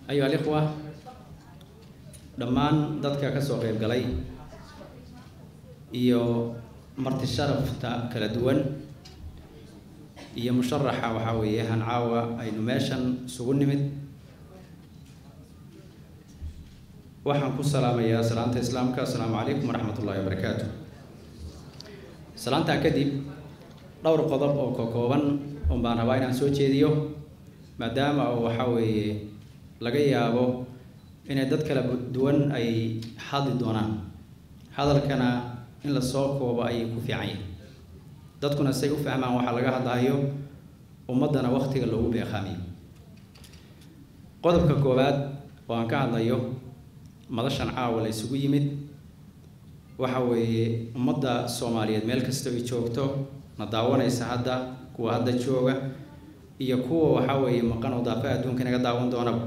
ayuha alikhwa dhammaan dadka ka soo qayb galay iyo marti sharafta kala duwan iyo musharaxa waxaa weeye hancaawa aynu meeshan isugu nimid waxaan ku salaamayaa salaanta islaamka assalaamu calaykum waraxmat ullahi wabarakaatu salaantaa kadib dhowr qodob oo ka kooban un baan rabaa inaan soo jeediyo maadaama oo waxaa weeye laga yaabo inay dad kala duwan ay hadli doonaan hadalkana in la soo koobo ayay ku fiican yihin dadkuna say u fahmaan waxaa laga hadlayo ummaddana waktiga loogu beeqaamiyo qodobka koowaad oo aan ka hadlayo madashan caawa la isugu yimid waxa weeye ummadda soomaaliyeed meel kasta ay joogto na daawanaysa hadda kuwa hadda jooga iyo kuwa waxaa weeye maqan oo daafa adduunka inaga daawan doonaba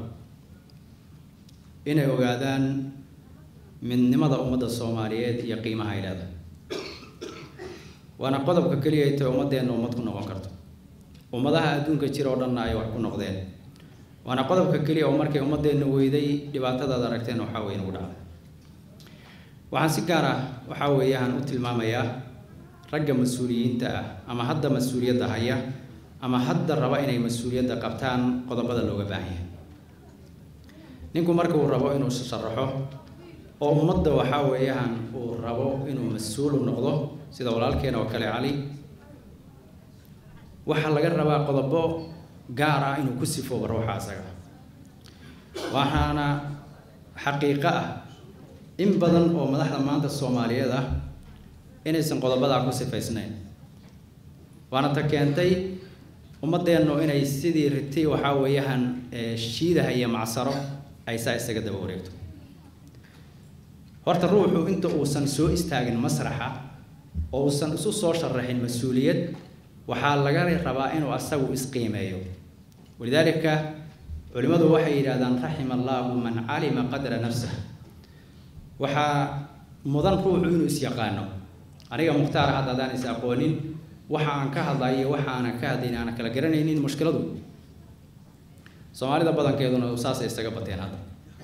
inay ogaadaan midnimada ummadda soomaaliyeed iyo qiimaha ay leedahay waana qodobka keliya ay tahay ummadeenna ummad ku noqon karto ummadaha adduunka jira oo dhanna ay wax ku noqdeen waana qodobka keliya oo markay ummadeenna weyday dhibaatadaad aragteen waxaa weeye nagu dhacday waxaan si gaar ah waxaa weeyaan u tilmaamayaa ragga mas-uuliyiinta ah ama hadda mas-uuliyadda haya ama hadda raba inay mas-uuliyadda qabtaan qodobada looga baahan yahay ninku marka uu rabo inuu sharaxo oo ummadda waxaa weeyaan uu rabo inuu mas-uul u noqdo sida walaalkeena oo kale cali waxaa laga rabaa qodobo gaar ah inuu ku sifoobo ruuxa asaga waxaana xaqiiqo ah in badan oo madaxda maanta soomaaliyeed ah inaysan qodobadaa ku sifaysnayn waana ta keentay ummadeennu inay sidii riti waxaa weeyaan shiidaha iyo macsaro ay saa isaga daba wareegto horta ruuxu inta uusan soo istaagin masraxa oo uusan isu soo sharaxin mas-uuliyad waxaa laga rabaa inuu asagu isqiimeeyo walidaalika culimmadu waxay yidhahdaan raxima allaahu man calima qadra nafsah waxaa mudan ruuxu inuu is-yaqaano aniga mukhtaar hadda haddaan is aqoonin waxa aan ka hadlayo waxa aanan ka hadlayn aanan kala garanaynin mushkiladu soomaalida badankeeduna saasay isaga bateen hadda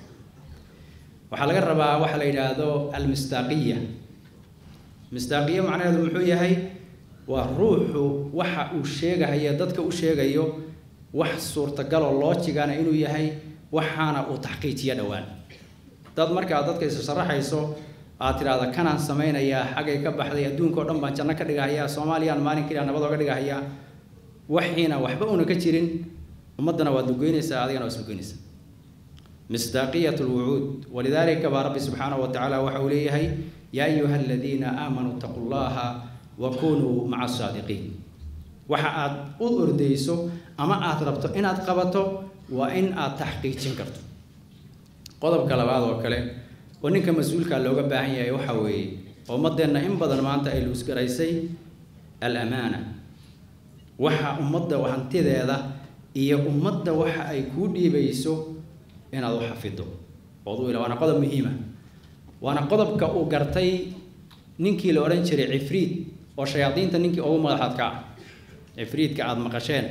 waxaa laga rabaa waxa la yidhaahdo almistaaqiya mistaaqiya macnaheedu muxuu yahay waa ruuxu waxa uu sheegahayo dadka u sheegayo wax suurtagaloo loojigana inuu yahay waxaana uu taxqiijiyo dhowaan dad markaa dadka isu sharaxayso aad tidhaahda kanaan samaynayaa xaggay ka baxday adduunka o dhan baan janno ka dhigahayaa soomaaliyaan maalin keliya nabad ooga dhigahayaa waxiina waxba una ka jirin ummaddana waad lugeynaysaa adigana waad lugeynaysaa مصداقية الوعود ولذلك رب سبحانه وتعالى وحوليه يا أيها الذين آمنوا اتقوا الله وكونوا مع الصادقين وحاد أرديسو أما أتربتو إن أتقبتو وإن أتحقيق شنكرتو قضب كلاباد وكله ونك مسؤول كان لوجا باهي يوحوي ومدنا إن بدل ما أنت إلوس كريسي الأمانة وحا أمضى وحنتي ذا إيه أمضى وحا أي كودي بيسو inaad u xafido ood u ila waana qodob muhiima waana qodobka uu gartay ninkii la odhan jiray cifriid oo shayaadiinta ninkii ugu madaxaad ka ah cifriidka aada maqasheen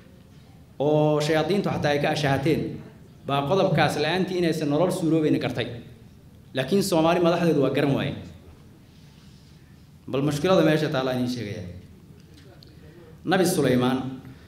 oo shayaadiintu xataa ay ka ashahateen baa qodobkaas la-aantii inaysan nolol suuroobayna gartay laakiin soomaali madaxdeedu waa garan waaye bal mushkilada meesha taallaa idiin sheegaya nabi sulaymaan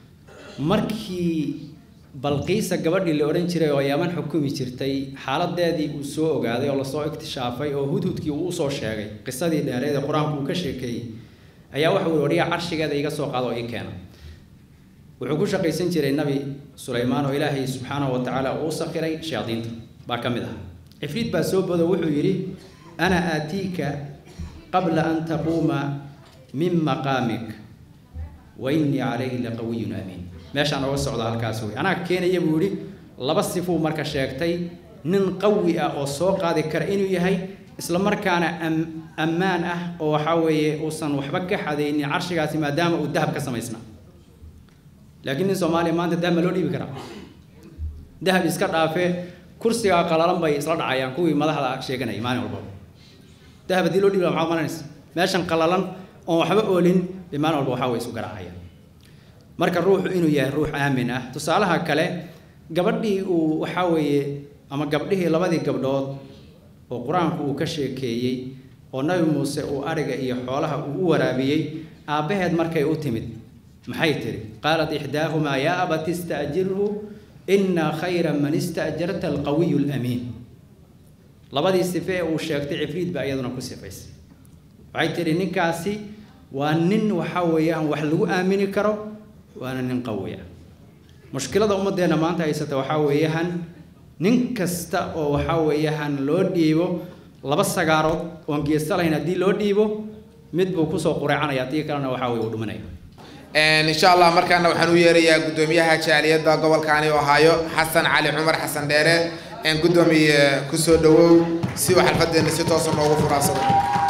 markii balqiisa gabadhii la odhan jiray oo yaman xukumi jirtay xaaladeedii uu soo ogaaday oo lasoo iktishaafay oo hudhudkii uu usoo sheegay qisadii dheereed ee qur-aanku uu ka sheekeeyey ayaa waxa uu odhiya carshigeeda iga soo qaado oo ii keena wuxuu ku shaqaysan jiray nabi sulaymaan oo ilaahay subxaanahu wa tacaala uu sakhiray shayaadiinta baa ka mid ah cifriid baa soo bodo wuxuu yidhi ana aatiika qabla an taquuma min maqaamik wa innii calayhi laqawiyun aamiin meeshaan oga socda halkaas wey anaa keenaya buu yidhi laba sifuu marka sheegtay nin qawi ah oo soo qaadi kara inuu yahay isla markaana ammaan ah oo waxaa weeye uusan waxba ka xadaynin carshigaasi maadaama uu dahab ka samaysnaa laakiin nin soomaaliya maanta dahab ma loo dhiibi karaa dahab iska dhaafe kursigaa qalalan bay isla dhacayaan kuwii madaxda sheeganayay maalin walba dahab haddii loo dhiibi lahaa maxaad malanaysa meeshan qalalan oon waxba oolin bay maalin walba waxaa way isu garaacayaan marka ruuxu inuu yahay ruux aamin ah tusaalaha kale gabadhii uu waxaa weeye ama gabdhihii labadii gabdhood oo qur-aanku uu ka sheekeeyey oo nabi muuse uu ariga iyo xoolaha uu u waraabiyey aabbaheed markay u timid maxay tidhi qaalat ixdaahumaa yaa abati ista'jirhu inna khayra man ista'jarta alqawiyu alamiin labadii sife ee uu sheegtay cifriid baa iyaduna ku sifaysay waxay tidhi ninkaasi waa nin waxaa weeyaan wax lagu aamini karo waana nin qawi ah mushkilada ummaddeena maanta haysata waxaa weeyaan nin kasta oo waxaa weeyaan loo dhiibo laba sagaarood oon geesta lahayn haddii loo dhiibo mid buu kusoo qureecanaya haddii kalena waxaa weye uu dhimanaya insha allah markaana waxaan u yeerayaa guddoomiyaha jaaliyadda gobolkaani ohaayo xasan cali cumar xasan dheere guddoomiye kusoo dhawow si uu xalfadeena si toosa noogu furaansado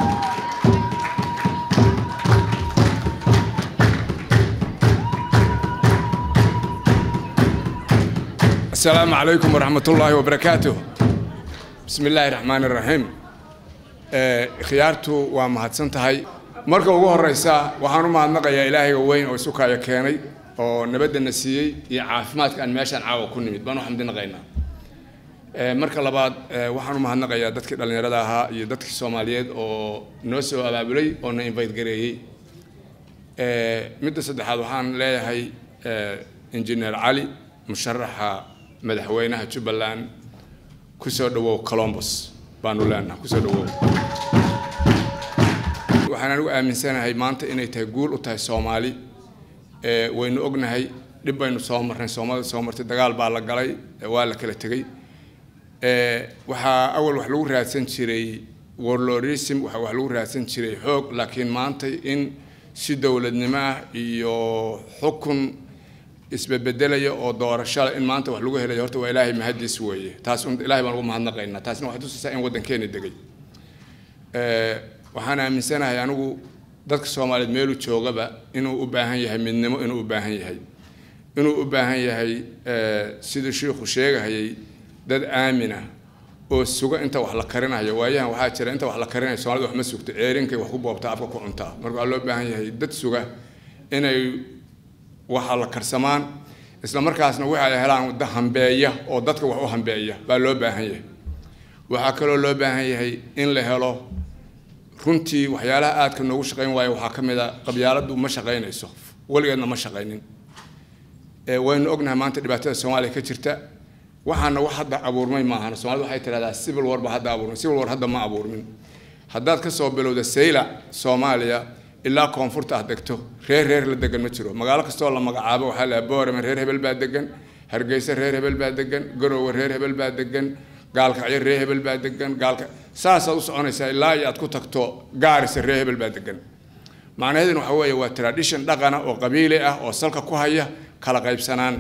السلام عليكم ورحمة الله وبركاته بسم الله الرحمن الرحيم khiyaartu waa mahadsan tahay marka ugu horeysa waxaan u mahadnaqayaa ilaahayga weyn oo isu kaayo keenay oo nabadana siiyey iyo caafimaadka aan meeshaan caawa ku nimid baan u xamdinaqaynaa marka labaad waxaan u mahadnaqayaa dadkii dhallinyarada ahaa iyo dadkii soomaaliyeed oo noo soo abaabulay oo na invite gareeyey midda saddexaad waxaan leeyahay injineer cali musharaxa madaxweynaha jubbaland kusoo dhawow colombos baanu leenaha kusoo dhawow waxaan anigu aaminsanahay maanta inay tahay guul u tahay soomaali waynu ognahay dhib baynu soo marnay soomaalida soo martay dagaal baa la galay waa la kala tegey waxaa awal wax lagu raadsan jiray warlorism waxaa wax lagu raadsan jiray xoog laakiin maanta in si dowladnimo ah iyo xukun isbebedelaya oo doorashada in maanta wax lagu helayo horta waa ilaahay mahadiis weeye taas un ilaahay baan ugu mahadnaqaynaa taasna waxay tusaysaa in waddankeena degay waxaan aaminsanahay anigu dadka soomaaliyeed meeluu joogaba inuu u baahan yahay midnimo inuu u baahan yahay inuu u baahan yahay siduu shiikhu sheegahayay dad aamina oo suga inta wax la karinayo waayahan waxaa jira inta wax la karinayo soomaalida wax ma sugto ceerinkay wax ku boobtaa afka ku cuntaa marka waxaa loo baahan yahay dad suga inay waxa la karsamaan isla markaasna waxa ay helaan hambeeya oo dadka wax u hambeeya baa loo baahan yahay waxaa kaloo loo baahan yahay in la helo runtii waxyaalaha aadka noogu shaqayn waayo waxaa ka mid a qabyaaladdu ma shaqaynayso weligeedna ma shaqaynin waynu ognahay maanta dhibaatada soomaaliya ka jirta waxaana wax hadda abuurmay maahan soomaalida waxay tidhahdaa civil war ba hadda abuurmay civil war hadda ma abuurmin haddaad ka soo bilowda sayla soomaaliya ilaa koonfurta aad degto reer reer la degan ma jiro magaalo kastoo la magacaabo waxaa la boorame reer hebel baa degan hargeysa reer hebel baa degan garowe reer hebel baa degan gaalkacyo reer hebel baa degan gaalka saasaad u soconaysaa ilaa iyo aad ku tagto gaarisa reer hebel baa degan macnaheeduna waxa weeye waa tradition dhaqana oo qabiili ah oo salka ku haya kala qaybsanaan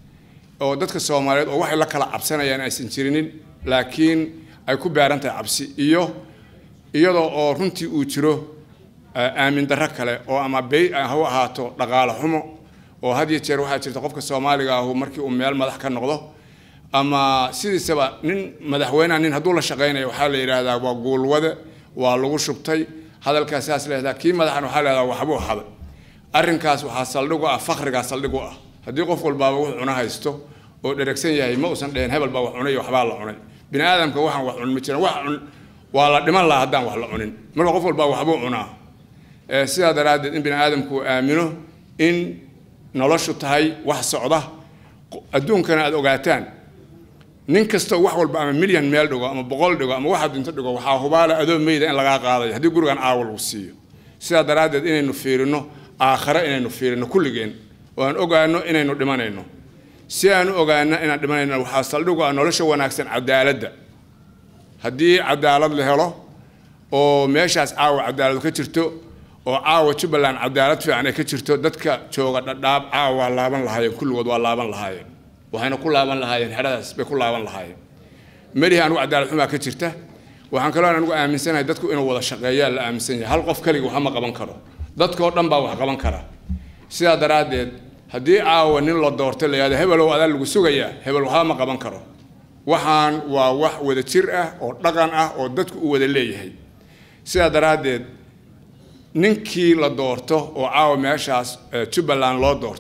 oo dadka soomaaliyeed oo waxay la kala cabsanayaan aysan jirinin laakiin ay ku beeran tahay cabsi iyo iyadoo oo runtii uu jiro aamin darro kale oo ama bey ha u ahaato dhaqaale xumo oo had iyo jeer waxaa jirta qofka soomaaliga ahu markii uu meel madax ka noqdo ama sidiisaba nin madaxweyneha nin hadduu la shaqaynayo waxaa la yidhaahdaa waa guulwade waa lagu shubtay hadalkaas saas leehdaa kii madaxan waxaa leehdaa waxbuu haday arrinkaas waxaa saldhig u ah fakrigaa saldhig u ah haddii qof walbaaba wuxuu cuno haysto oo dheragsan yahay ma uusan dheheen hebel baa wax cunay iyo waxbaa la cunay bini aadamka waxaan wax cun ma jiran wax cun waa la dhiman lahaa haddaan wax la cunin marka qof walbaa waxbuu cunaa sidaa daraaddeed in bini aadamku uu aamino in noloshu tahay wax socda adduunkana aada ogaataan nin kastoo wax walba ama milyan meel dhigo ama boqol dhigo ama waxa dinto dhigo waxaa hubaala adoo meyda in lagaa qaadayo haddii gurigan caawa lagu siiyo sidaa daraaddeed inaynu fiirino aakhare inaynu fiirino kulligeen oo aan ogaano inaynu dhimanayno si aan u ogaano inaan dhimanayno waxaa saldhigu ah nolosha wanaagsan cadaaladda haddii cadaalad la helo oo meeshaas caawa cadaalad ka jirto oo caawa jubbaland cadaalad fiican ay ka jirto dadka jooga dhadhaab caawa waa laaban lahaayeen kulligood waa laaban lahaayeen waxayna ku laaban lahaayeen xeradaas bay ku laaban lahaayeen melihi anugu cadaalad xumaa ka jirta waxaan kaloo anigu aaminsanahay dadku inuu wada shaqeeyaa la aaminsan yahay hal qof keliga waxba ma qaban karo dadkoo dhan baa wax qaban kara sidaa daraaddeed haddii caawa nin la doortay la yihahdo hebelow adaa lagu sugayaa hebel waxba ma qaban karo waxaan waa wax wada jir ah oo dhaqan ah oo dadku u wada leeyahay sidaa daraaddeed ninkii la doorto oo caawa meeshaas jubbaland loo doorto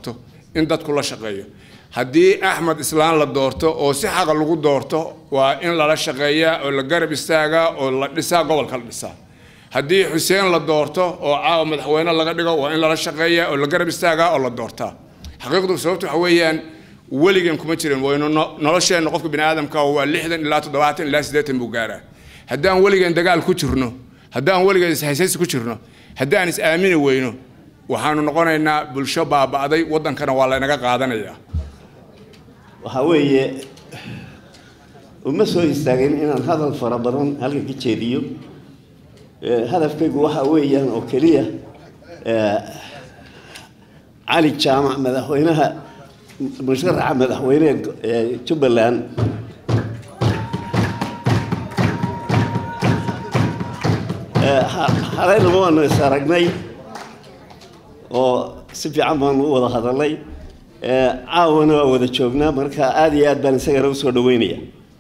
in dadku la shaqeeyo haddii axmed islaan la doorto oo si xaqa lagu doorto waa in lala shaqeeyaa oo la garab istaagaa oo la dhisaa gobolka la dhisaa haddii xuseen la doorto oo caawa madaxweyne laga dhigo waa in lala shaqeeyaa oo la garab istaagaa oo la doortaa xaqiiqdu sababtu waxa weeyaan weligan kuma jirin waynu nolosheenna qofka bini aadamka waa lixdan ilaa toddobaatan ilaa siddeetan buu gaaraa haddaan weligan dagaal ku jirno haddaan weligan ishaysaysi ku jirno haddaan is aamini weyno waxaanu noqonaynaa bulsho baaba'day waddankana waa laynaga qaadanayaa waxaa weeye uma soo istaagin inaan hadal fara badan halka ka jeediyo hadafkaygu waxaa weeyaan oo keliya cali jaamac madaxweynaha musharaxa madaxweyneha jubbaland xalaynama waanu is aragnay oo si fiican baanu u wada hadalnay caawana waa wada joognaa marka aada iyo aad baan isagana usoo dhaweynaya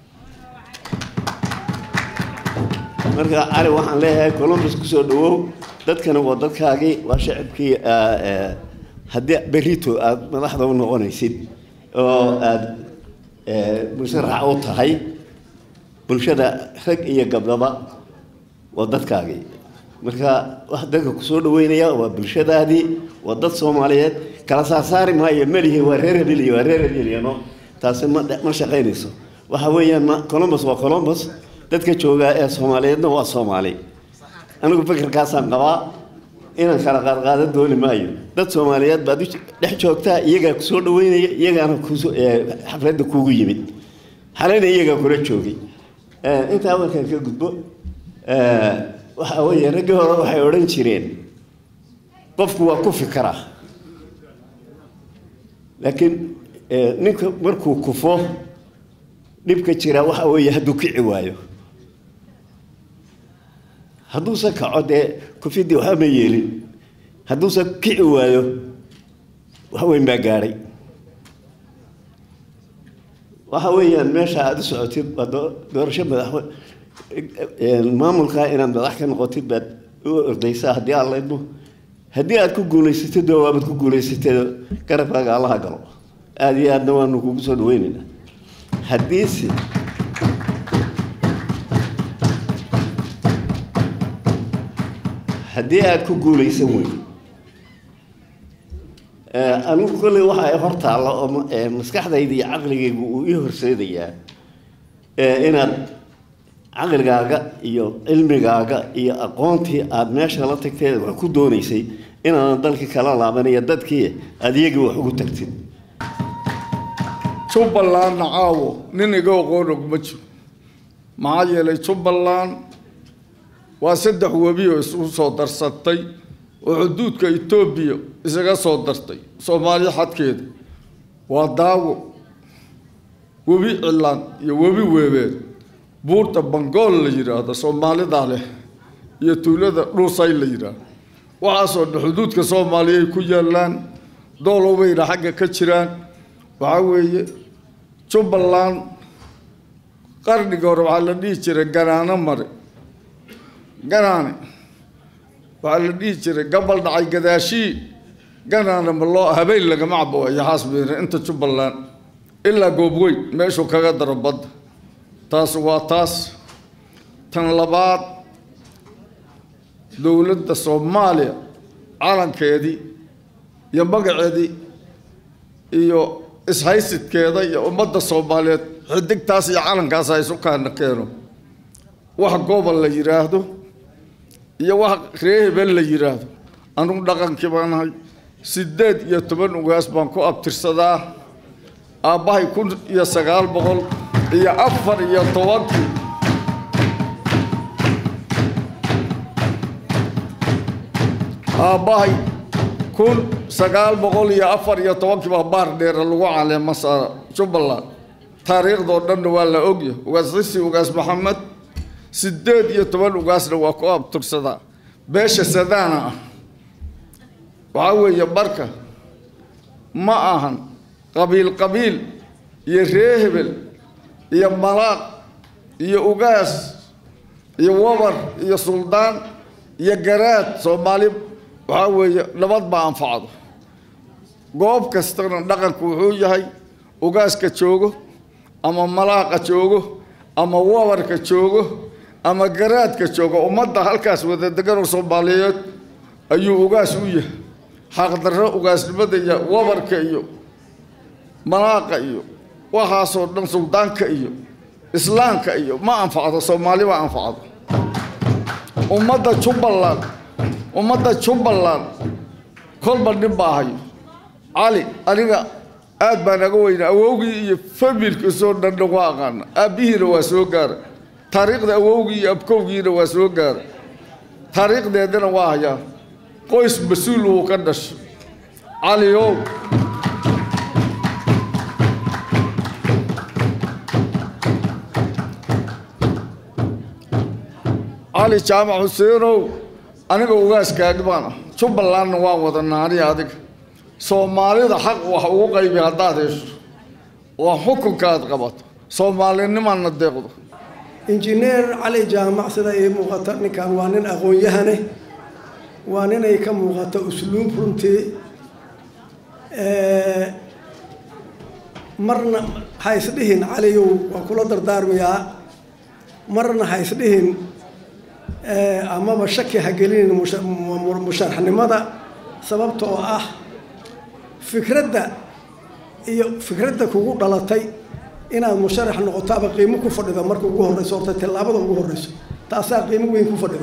marka cali waxaan leeyahay columbus kusoo dhawow dadkana waa dadkaagii waa shacibkii haddii berito aada madaxda u noqonaysid oo aada musharaxa u tahay bulshada rag iyo gabdhaba waa dadkaagii marka wax dadka kusoo dhaweynaya waa bulshadaadii waa dad soomaaliyeed kala saarsaari maayo melihi waa reer hebel iyo waa reer hebelyano taasi ma ma shaqaynayso waxa weeyaan ma columbus waa columbus dadka joogaa ee soomaaliyeedna waa soomaali anigu fikirkaasaan qabaa inaan kala qaadqaadan dooni maayo dad soomaaliyeed baad dhex joogtaa iyagaa kusoo dhaweynaya iyagaana xafladda kuugu yimid xalayna iyagaa kula joogay intaa markaan ka gudbo waxa weeye raggii hore waxay odhan jireen qofku waa ku fikara laakiin ninka markuu kufo dhibka jira waxa weeye hadduu kici waayo hadduusan kaco dee kufidii waxba ma yeelin hadduusan kici waayo wax weyn baa gaadhay waxa weeyaan meesha aada u socotid waa doorasho madaxwe maamulkaa inaad madax ka noqotid baad u ordaysaa haddii aan laydmo haddii aad ku guulaysatid oo waabaad ku guulaysatid garabkaaga allaha galo aada iyo aadna waanu kugu soo dhaweynaynaa haddiise haddii aada ku guulaysan weyn anigu kolley waxa hor taalla oo maskaxdayda iyo caqligaygu uu ii horseedayaa inaad caqligaaga iyo cilmigaaga iyo aqoontii aada meesha la tagteed wax ku doonaysay inaadan dalkii kala laabanayo dadkii aada iyagii wax ugu tagtid jubbalandna caawo nin iga aqoon ogma jiro maxaa yeelay jubbaland waa saddex webi oo isugu soo darsatay oo xuduudka etoobiya isaga soo dartay soomaaliya xadkeeda waa daawo webi cilaan iyo webi weebeed buurta bangool la yidhaahdo soomaalidaa leh iyo tuulada dhuusay la yidhaahdo waxaasoo dhan xuduudka soomaaliya ay ku yaallaan doolowbayna xagga ka jiraan waxaa weeye jubbaland qarnigii hore waxaa la dhihi jiray ganaano mare ganaane waxaa la dhihi jiray gabal dhacay gadaashii ganaane ma loo habeen lagama cabo iyo xaasbeene inta jubbaland ilaa goobweyn meeshuu kaga daro badda taas waa taas tan labaad dowladda soomaaliya calankeedii iyo magaceedii iyo ishaysidkeeda iyo ummadda soomaaliyeed xidigtaas iyo calankaas ha isu kaana keeno wax gobol la yidhaahdo iyo wax ree hebel la yidhaahdo anugu dhaqankii baan ahay siddeed iyo toban ugaas baan ku abtirsadaa aabbahay kun iyo sagaal boqol iyo afar iyo tobankii aabbahay kun sagaal boqol iyo afar iyo tobankii baa baar dheera lagu caleema saara jubbaland taariikhdoo dhanna waa la ogya ugaas xisi ugaas maxamed siddeed iyo toban ugaasna waa ku abtursadaa beesha sadaana ah waxaa weeye marka ma ahan qabiil qabiil iyo ree hebel iyo malaaq iyo ugaas iyo wabar iyo suldaan iyo garaad soomaali waxaa weeye nabad baa anfacdo goob kastana dhaqanku wuxuu yahay ugaaska joogo ama malaaqa joogo ama wabarka joogo ama garaadka joogo ummadda halkaas wada degan oo soomaaliyeed ayuu ugaas u yahay xaqdarro ugaasnimada iyo wabarka iyo malaaqa iyo waxaasoo dhan suldaanka iyo islaamka iyo ma anfacdo soomaali ma anfacdo ummadda jubbaland ummadda jubbaland kolba nin baa hayo cali aniga aad baan aga weyna awowgii iyo familkiisoo dhanna waa aqaana aabbihiina waa soo gaara taariikhda awowgii iyo abkowgiina waa soo gaara taariikhdeedana waa hayaa qoys mas-uul uu ka dhashay cali ow cali jaamac xuseenow aniga ugaaskaagi baan ah jubbalandna waan wadanaa aniga adiga soomaalida xaq wax ugu qaybi haddaad hesho waa xukunka aad qabato soomaalinimaadna deeqdo injineer cali jaamac sida ii muuqata ninkan waa nin aqoon-yahane waa ninay ka muuqato usluub runtii marna ha isdhihin caliyow waan kula dardaarmayaa marna ha isdhihin amaba shaki ha gelinin musharaxnimada sababtoo ah fikradda iyo fikradda kugu dhalatay inaad musharax noqotaaba qiimo ku fadhido marka ugu horreyso horta tallaabada ugu horreyso taasaa qiimo weyn ku fadhido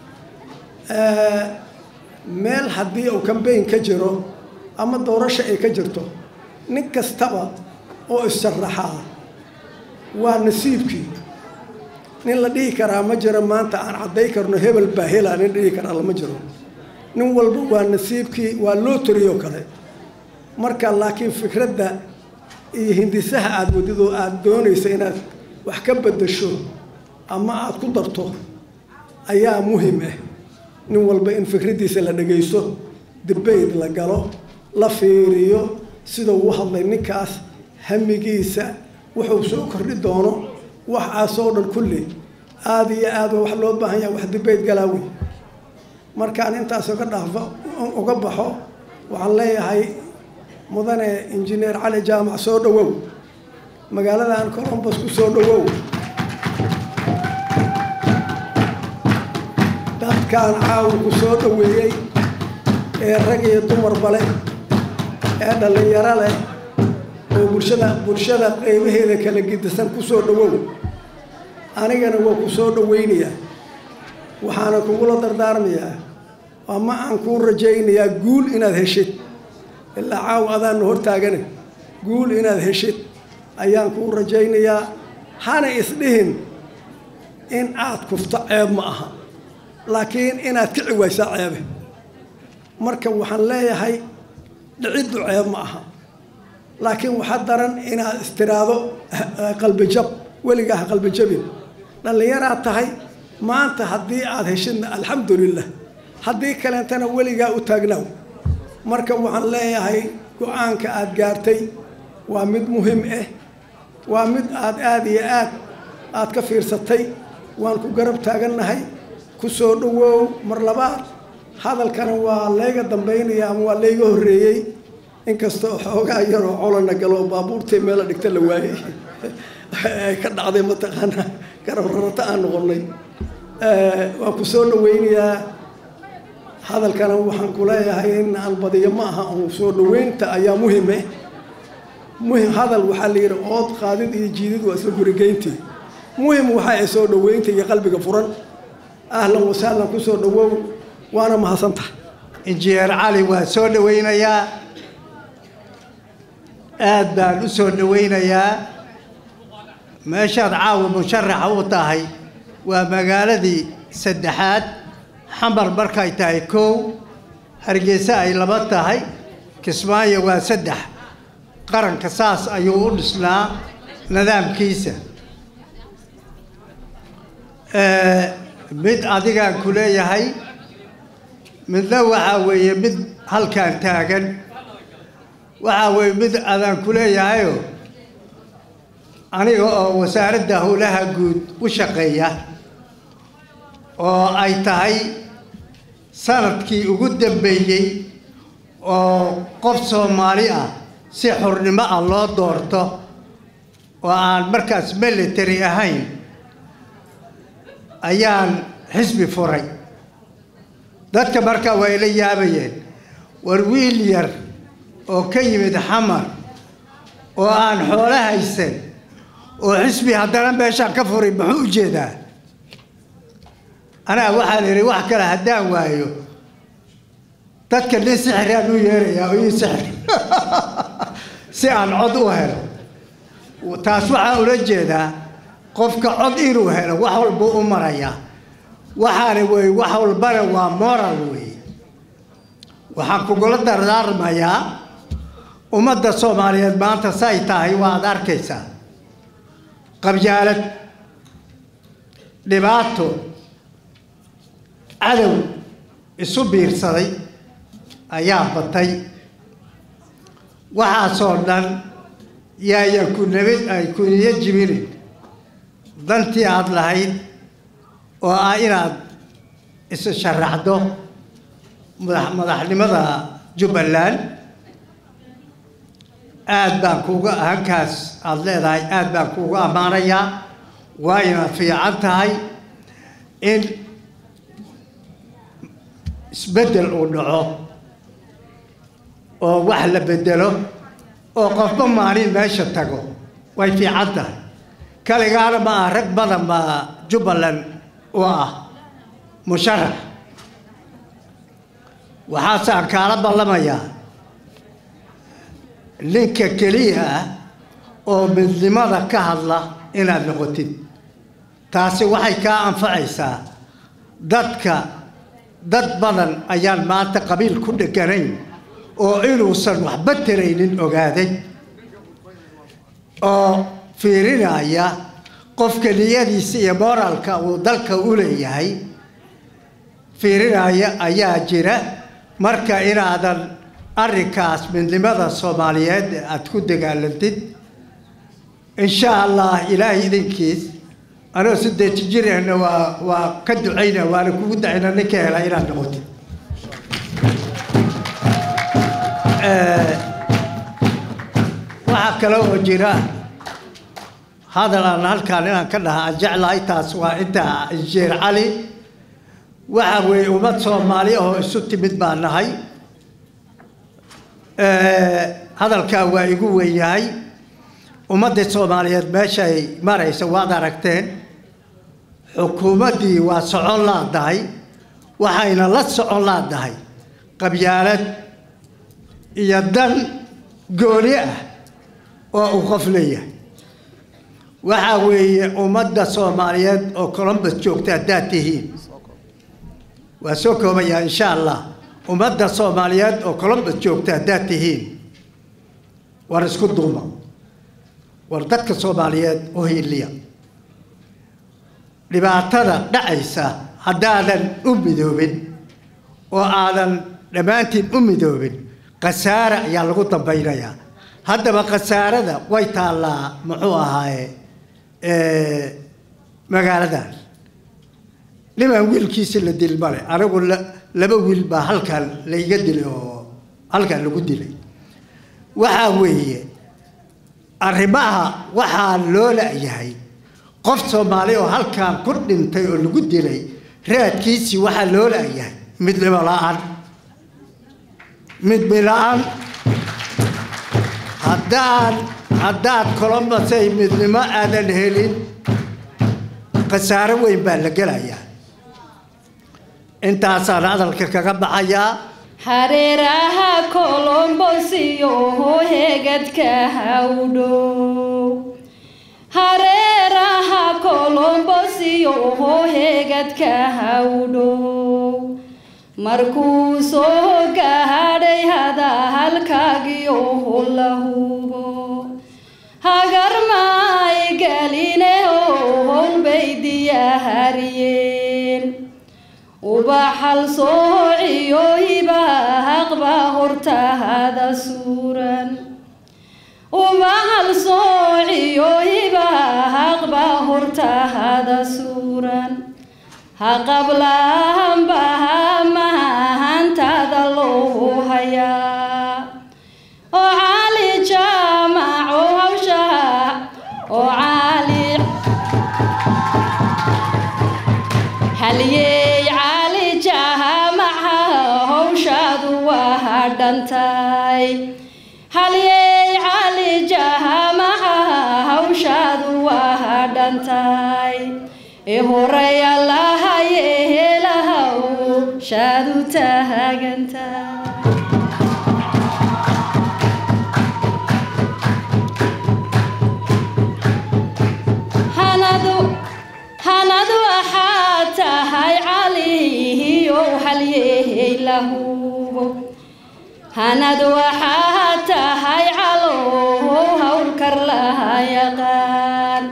meel haddii uu kambayn ka jiro ama doorasho ay ka jirto nin kastaba oo is-sharaxaa waa nasiibkii nin la dhihi karaa ma jiro maanta aan cadday karno hebel baa helaa nin dhihi karaa lama jiro nin walba waa nasiibkii waa loo toriyoo kale marka laakiin fikradda iyo hindisaha aada wadidoo aada doonaysa inaad wax ka beddesho ama aada ku darto ayaa muhim ah nin walba in fikraddiisa la dhagaysto dibayd la galo la fiiriyo sidau u hadlay ninkaas hamigiisa wuxuu soo kordhi doono waxaasoo dhan kulli aada iyo aad wax loo baahan yaha wax dibayd galaawi markaan intaas uga dhaafo uga baxo waxaan leeyahay mudane injineer cali jaamac soo dhowow magaaladan colombus ku soo dhowow dadkaan caawinku soo dhoweeyey ee rag iyo dumarba leh ee dhallinyaro leh oo bulshada bulshada qeybaheeda kala gidisan ku soo dhowow anigana waa ku soo dhoweynayaa waxaana kugula dardaarmayaa ama aan kuu rajaynayaa guul inaad heshid ilaa caaw adaanna hortaagane guul inaad heshid ayaan kuu rajaynayaa hana isdhihin in aad kufto ceeb ma aha laakiin inaad kici waysaa ceebe marka waxaan leeyahay dhiciddu ceeb ma aha laakiin waxaa daran inaad istiraado qalbijab weligaa ha qalbijabin dhallinyaraad tahay maanta haddii aada heshidna alxamdulilah haddii kaleentana weligaa u taagnaaw marka waxaan leeyahay go-aanka aada gaartay waa mid muhim ah waa mid aad aada iyo aad aad ka fiirsatay waan ku garab taagannahay ku soo dhowoow mar labaad hadalkana waa layga dambaynaya ama waa layga horreeyey inkastoo xoogaa yaroo colana galo baabuurtay meela dhigta la waayey ay ka dhacday mataqaanaa garab rarata aan noqonnay waan ku soo dhaweynayaa hadalkana waxaan ku leeyahay in aan badiyo ma aha un soo dhaweynta ayaa muhime muhim hadal waxaa la yidhi ood qaadid iyo jiidid waa isla gurigeyntii muhim waxa ay soo dhaweynta iyo qalbiga furan ahlan wasahlan ku soo dhawow waana mahadsantahay injineer cali waa soo dhaweynayaa aad baan u soo dhaweynayaa meeshaad caawa musharaxa u tahay waa magaaladii saddexaad xamar markay tahay kow hargeysa ay laba tahay kismaayo waa saddex qaranka saas ayuu u dhisnaa nidaamkiisa mid adigaan ku leeyahay midna waxaa weeye mid halkaan taagan waxaa weeye mid adaan ku leeyahayo aniga oo wasaaradda howlaha guud u shaqeeya oo ay tahay sanadkii ugu dambeeyey oo qof soomaali ah si xurnimo ah loo doorto oo aan markaas military ahayn ayaan xisbi furay dadka markaa waa ila yaabayeen war wiil yar oo ka yimid xamar oo aan xoolo haysan oo xisbi haddana meeshaan ka furay muxuu u jeedaa anaa waxaan idhi wax kale haddaan waayo dadka nin sixiraan u yeerayaa oo ii sixir si aan cod u helo taas waxaan ula jeedaa qofka cod inuu helo wax walbuu u marayaa waxaana wey wax walbana waa moral wey waxaan kugula dardaarmayaa ummadda soomaaliyeed maanta say tahay waad arkaysaa qabyaalad dhibaato cadow isu biirsaday ayaa batay waxaasoo dhan yaayan ku nabad ay kuniyo jibinin dantii aada lahayd oo ah inaad isa sharaxdo madax madaxnimada jubbaland aada baan kuuga hankaas aada leedahay aada baan kuuga ammaanayaa waa inaad fiican tahay in isbeddel uu dhaco oo wax la bedelo oo qofba maalin meesha tago way fiican tahay kaligaana ma ah rag badan baa jubbaland u ah musharax waxaasaan kaala ballamayaa ninka keliya ah oo midnimada ka hadla inaad noqotid taasi waxay kaa anfacaysaa dadka dad badan ayaan maanta qabiil ku dheganayn oo inuusan waxba taraynin ogaaday oo fiirinaya qofka niyadiisa iyo moraalka uu dalka u leeyahay fiirinaya ayaa jira marka inaadan arrinkaas midnimada soomaaliyeed aada ku dagaalantid insha allah ilaahay idinkiis anoo sideeti jirahna waa waa ka ducayna waana kugu dacayna ninka hela inaad noqotid waxaa kale oo jira hadal aan halkaan inaan ka dhaha aan jeclahay taas waa inta injineer cali waxa weeye ummad soomaali oo isu timid baa nahay hadalkaa waa igu weynyahay ummadda soomaaliyeed meeshay maraysa waad aragteen xukuumaddii waa socon laadahay waxayna la socon laadahay qabyaalad iyo dan gooni ah oo uu qof leeyahay waxaa weeye ummadda soomaaliyeed oo colombus joogta haddaad tihiin waa soo koobayaa insha allah ummadda soomaaliyeed oo colombus joogta haddaad tihiin war isku duuma war dadka soomaaliyeed u hiiliya dhibaatada dhacaysa haddaadan u midoobin oo aadan dhammaantiin u midoobin khasaare ayaa lagu dambaynayaa haddaba khasaarada way taallaa muxuu ahaaye magaaladan nimaan wiilkiisi la dil male anigu laba wiil baa halkan laiga dilay oo halkan lagu dilay waxaa weeye arrimaha waxaa loo la-yahay qof soomaali oo halkan ku dhintay oo lagu dilay raadkiisii waxaa loo la-yahay midnimo la-aan midmi la-aan haddaan haddaad colombasay midnimo aadan helin khasaaro weyn baa la gelayaa intaasaan hadalka kaga baxayaa hareeraha colombosiyo hegadka hawdhow hareeraha colombosiyo hegadka hawdhow markuu soo gaadhay hada halkaagiyo la hubo hagar maay galine howl bay diyahariyeen ubaxal soociyo hibaaqba hortaada suuran ubaxal soociyo hibaaqba hortaada suuran haqablahanbaha mahantada loo hayaa haliyey cali jahamaca howshaadu waa hadhantay haliyey cali jahamaca hawshaadu waa hadhantay ee horey allahaye helahaw shaadu taagantay hanadu hanadu waxaa tahay caliyow halyey lahubo hanadu waxaa tahay calow hawlkar laha yaqaan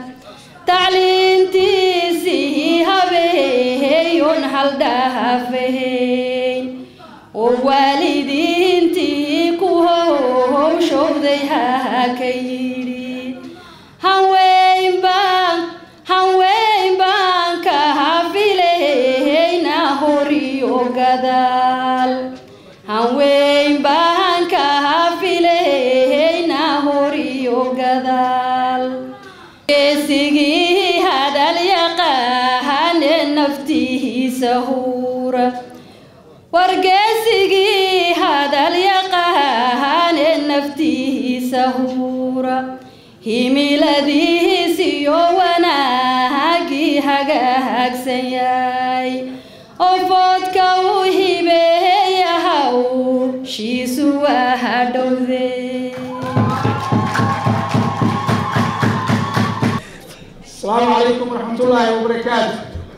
tacliintiisii habeeyon haldhaafahayn oo waalidiintii ku howshowday ha ka yidhi hanweyn baan hanweyn baan ka hafilayna horiyo gadaal hanweyn baan ka hafilayna horiyo gadaal geesigii hadal yaqaane naftihiisa huura wargeesigii hadal yaqaane naftihiisa huura himiladiisiyo wanaagii hagaagsan yahay ofoodka u hibeeyahaw shiisu waa hadhowde السلام عليكم ورحمة الله وبركاته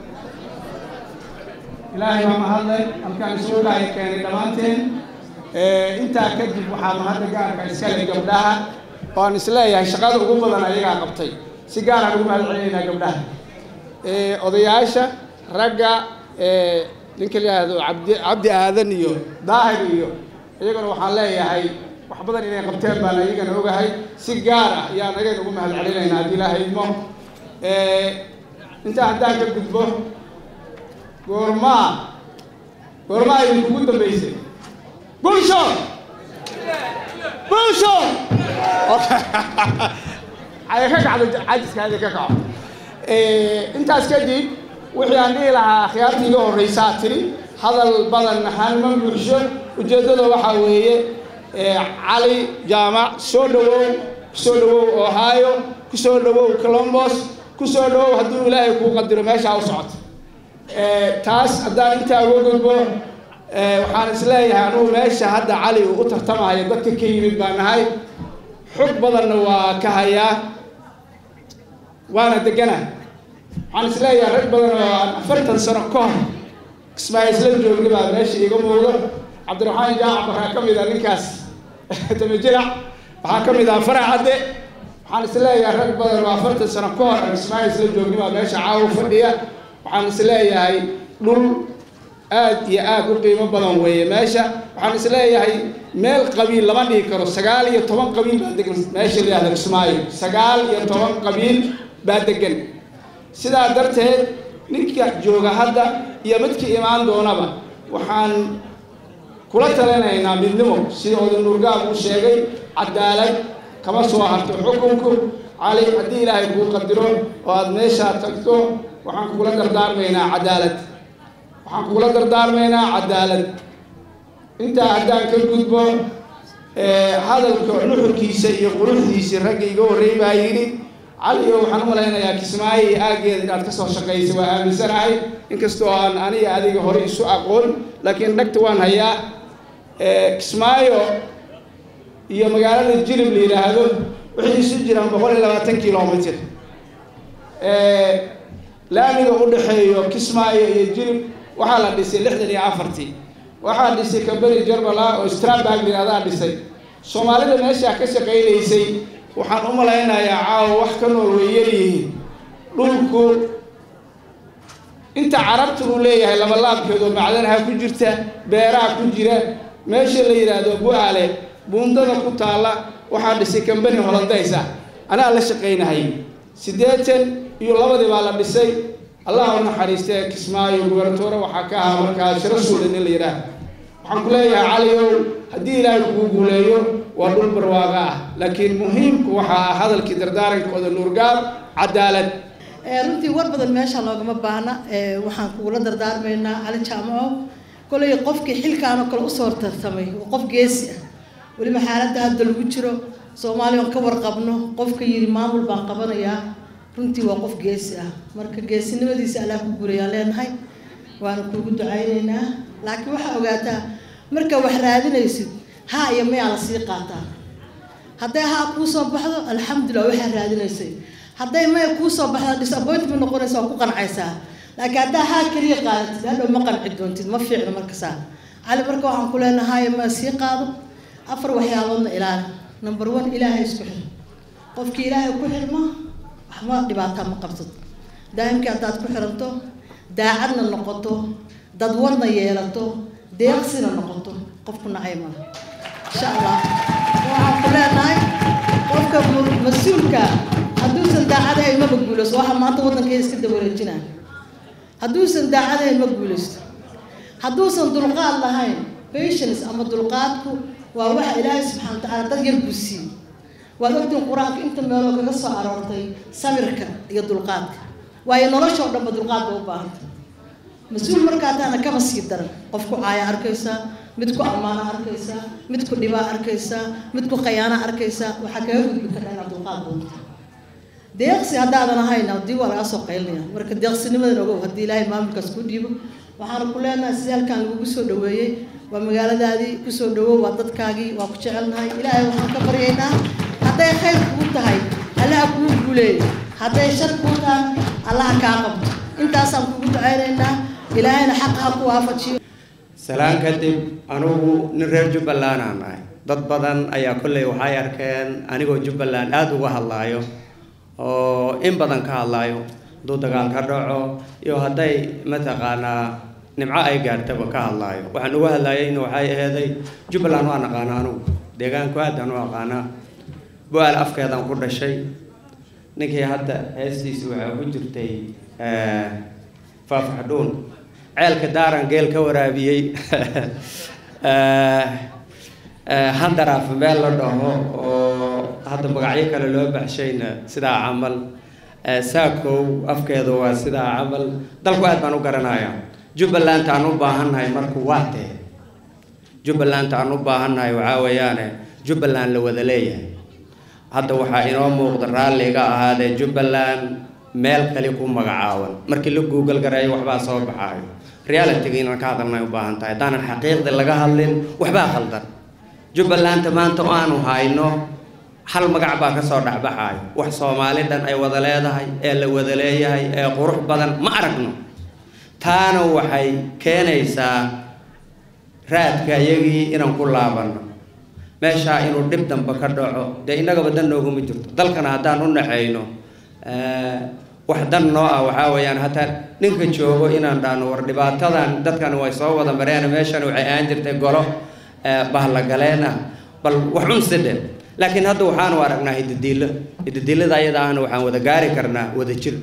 إلهي ما مهلا أمكان سؤال هاي كان دمانتين أنت كذب وحام هذا قال كإسكال قبلها وأنا سلاي هاي شغال وقوم بدنا يجا قبتي سيجارة قوم علينا قبلها أضيعشة رجع ninka la yihahdo cabdi cabdi aadan iyo daahir iyo iyagana waxaan leeyahay wax badan inay qabteen baan iyagana ogahay si gaar ah ayaan agayn ugu mahad celinaynaa haddii ilaahay idmo intaa haddaan ka gudbo goormaa goormaa idinkugu dambeysay bulsho bulsho aya ka kacdo cajiskaadi ka kaco intaas kadib wixii aan dhihi lahaa akhyaartii iga horreysaa tiri hadal badan hanma buuxsho ujeeddada waxaa weeye cali jaamac soo dhawow kusoo dhawow ohio kusoo dhawow colombos kusoo dhawow hadduu ilaahay kuu qadiro meeshaa u socoto taas haddaan intaa uga gudbo waxaan isleeyahay anugu meesha hadda cali uu u tartamayo dadka ka yimid baa nahay xog badanna waa ka hayaa waana degana waxaan isleeyahay rag badan oo aan afartan sano ka hor kismaayisla joogna baa meesha iga muuqdo cabdiraxmaan jaacac waxaa ka mid ah ninkaas tamajirac waxaa ka mid ah farax cadde waxaan isleeyahay rag badan oo afartan sano ka hor aan kismaayisla joogna baa meesha caawa fadhiya waxaan isleeyahay dhul aad iyo aad u qiimo badan weeye meesha waxaan isleeyahay meel qabiil lama dhihi karo sagaal iyo toban qabiil baa degan meesha la yihahda kismaayo sagaal iyo toban qabiil baa degan sidaa darteed ninka jooga hadda iyo midkii imaan doonaba waxaan kula talinaynaa midnimo sida oda nuurgaab uu sheegay cadaalad kama soo harto xukunku cali haddii ilaahay kuu qadiro oo aada meeshaa tagto waxaan kugula dardaarmaynaa cadaalad waxaan kugula dardaarmaynaa cadaalad intaa haddaan ka gudbo hadalka nuxurkiisa iyo quruxdiisii ragga iga horreey baa yidhi caliyo waxaan u malaynayaa kismaayo iyo aaggeeda inaad kasoo shaqaysay waa aaminsanahay inkastoo aan aniga adiga hore isu aqoon laakiin dhagta waan hayaa kismaayo iyo magaalada jilib la yidhaahdo waxay isu jiraan boqol iyo labaatan kilomitr laamiga u dhexeeyo kismaayo iyo jilib waxaa la dhisay lixdan iyo afartii waxaa dhisay kambani jarbala oo strabag yihahdaa dhisay soomaalida meeshaa ka shaqaynaysay waxaan u malaynayaa caawa wax ka nool way yaryihiin dhulku inta carabta uu leeyahay labalaabkeedu macdanaha ku jirta beeraha ku jira meesha la yidhaahdo bu-aale buundada ku taalla waxaa dhisay kambani holandaysa anaa la shaqaynahay siddeetan iyo labadii baa la dhisay allah u naxariistee kismaayo gubernatoore waxaa ka ahaa markaa shiro suudan in la yidhaah waxaan ku leeyahay caliow haddii ilaahay kugu guuleeyo waa dhul barwaaqa ah laakiin muhiimku waxaa ah hadalkii dardaaranka oda nuurgaab cadaalad runtii war badan meesha loogama baahna waxaan kugula dardaarmaynaa cali jaamaco kolay qofkii xilkaan oo kale usoo tartamay waa qof geesi ah weliba xaaladda hadda lagu jiro soomaaliya aan ka warqabno qofka yidhi maamul baan qabanayaa runtii waa qof geesi ah marka geesinimadiisa allaa ku gurayaan leenahay waana kuugu ducaynaynaa laakiin waxaa ogaataa marka wax raadinaysid haa iyo mayaa la sii qaataa hadday haa kuu soo baxdo alxamdulilah waxaa raadinaysay hadday maya kuu soo baxda disappointment noqonaysa waa ku qancaysaa laakiin haddaa haa keliya qaadatid hadhow ma qanci doontid ma fiicno markasaa cali marka waxaan ku leenahay ma sii qaado afar waxyaaloodna ilaali number one ilaahay isku xir qofkii ilaahay ku xirma waxba dhibaataa ma qabtid daa'imkii haddaad ku xiranto daacadna noqoto dadwadna yeelato deeqsina noqoto qofku nacay maaha insha allah waxaan ku leenahay qofka mas-uulka hadduusan daacadahayn maba guulaysto waxa maanta waddankeeda iska dawareejinaa hadduusan daacadahayn ma guulaysto hadduusan dulqaad lahayn patience ama dulqaadku waa waxa ilaahay subxana wa tacaala dad yar buu siiyey waad ogtiin qur-aanka inta meeloo kaga soo aroortay samirka iyo dulqaadka waayo nolosha oo dhanba dulqaad ba u baahanta mas-uul markaa taana kaba sii daran qofku caaya arkaysaa mid ku ammaana arkaysaa mid ku dhibaa arkaysaa mid ku khayaana arkaysaa waxaa kaga gudbi kartaa inaad dulqaad doonto deeqsi haddaadan ahayn haddii waa lagaa soo qaylinaya marka deeqsinimadan ogow haddii ilaahay maamulkaas ku dhiibo waxaana ku leenahay sidii halkaan lagugu soo dhaweeyey waa magaaladaadii kusoo dhawow waa dadkaagii waa ku jecelnahay ilaahay waxaan ka baryaynaa hadday khayr kuu tahay allaha kuu guuleeyo hadday shar kuu tahay allaha kaa qabto intaasaan kugu ducaynaynaa ilaahayna xaqa ha ku waafajiyo salaan kadib anugu nin reer jubbaland aan ahay dad badan ayaa kolley waxay arkeen anigoo jubbaland aada uga hadlaayo oo in badan ka hadlaayo hadduu dagaal ka dhaco iyo hadday mataqaanaa nimco ay gaartaba ka hadlaayo waxaan uga hadlaayayna waxay aheeday jubbaland waa naqaana anugu deegaanku aadaan u aqaanaa bu-aal afkeedaan ku dhashay ninkii hadda heestiisi waxaa ku jirtay faafaxdhuun ceelka daaran geel ka waraabiyey handaraaf meel la dhaho oo hadda magacyo kale loo baxshayna sidaa camal saakow afkeedu waa sidaa camal dalku aad baan u garanayaa jubbaland aan u baahannahay marku waa tee jubbaland aan u baahannahay waxaa weeyaane jubbaland la wada leeyahay hadda waxaa inoo muuqda raalliga ahaadee jubbaland meel kale ku magacaaban markii la google gareeyo waxbaa soo baxaayo realityga inaan ka hadalnay u baahan tahay haddaanan xaqiiqda laga hadlin waxbaa khaldan jubbalanta maanta oo aanu hayno hal magac baa kasoo dhexbaxaayo wax soomaali dhan ay wada leedahay ee la wada leeyahay ee qurux badan ma aragno taana waxay keenaysaa raadka iyagii inaan ku laabanno meeshaa inuu dhib dambe ka dhaco dee innagaba dan nooguma jirto dalkana haddaan u naxayno wax dan noo ah waxaa weeyaan hataa ninka joogo inaan dhahno war dhibaatadan dadkan way soo wada mareen meeshan waxay ahaan jirtay golo bahlagaleen ah bal wax un sidhe laakiin hadda waxaanu aragnaa hidadiilo hidadiilada ayada ahna waxaan wada gaari karnaa wada jir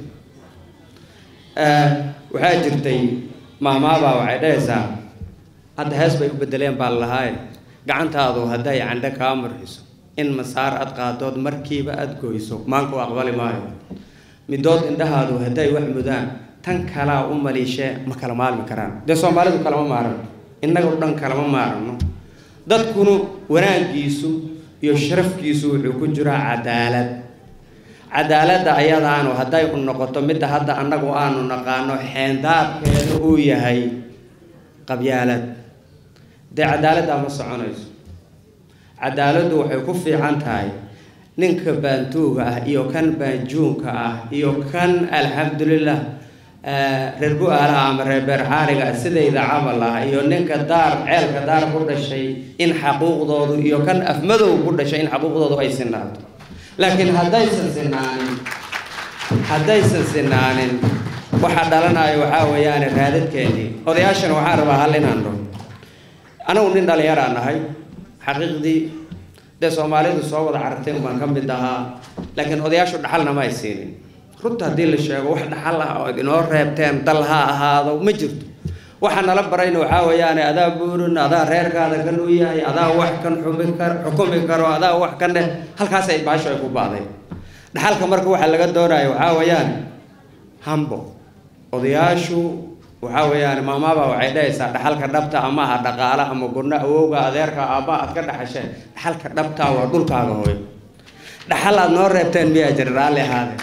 waxaa jirtay maamaabaa waxay dhahaysaa hadda hees bay u bedeleen baa lahaaye gacantaadu hadday candhe kaa marxiso in masaar aad qaadood markiiba aada goyso maanku aqbali maayo midood indhahaadu hadday wax mudaan tan kalaa u maliishee ma kala maalmi karaan dee soomaalidu kalama maarano innagu dhan kalama maarano dadkunu wanaaggiisu iyo sharafkiisu wuxuu ku jiraa cadaalad cadaaladda ayadaanu hadday u noqoto midda hadda annagu aanu naqaano xeendaabkeeda uu yahay qabyaalad dee cadaaladdaa ma soconayso cadaaladdu waxay ku fiican tahay ninka baantuuga ah iyo kan baanjuunka ah iyo kan alxamdulilah reer gu-aalaha ama reer beerxaariga sidayda camal ah iyo ninka daar ceelka daar ku dhashay in xaquuqdoodu iyo kan afmadow ku dhashay in xaquuqdoodu ay sinaato laakiin haddaysan sinaanin haddaysan sinaanin waxa dhalanayo waxaa weeyaane raadadkeennii odayaashan waxaan rabaa hal inaan dhaho anagu nin dhallinyaraan nahay xaqiiqdii dee soomaalidu soo wada carartay baan ka mid ahaa laakiin odayaashu dhaxalna ma ay siinin runta haddii la sheego wax dhaxal ah oo inoo reebteen dal ha ahaado ma jirto waxa nala barayna waxaa weeyaane adaa buurin adaa reerkaada kan u yahay adaa wax kan xumi kar xukumi karo adaa wax kan dheh halkaasay baasho ay ku baaday dhaxalka marka waxa laga doonayo waxaa weeyaan hambo odayaashu waxaa weeyaan maamaaba waxay dhahaysaa dhaxalka dhabta ama aha dhaqaala ama gurno awowga adeerka aabba aad ka dhaxasheen dhaxalka dhabta waa dhulkaaga hooyo dhaxal aad noo reebteen miyaa jira raalli ahaade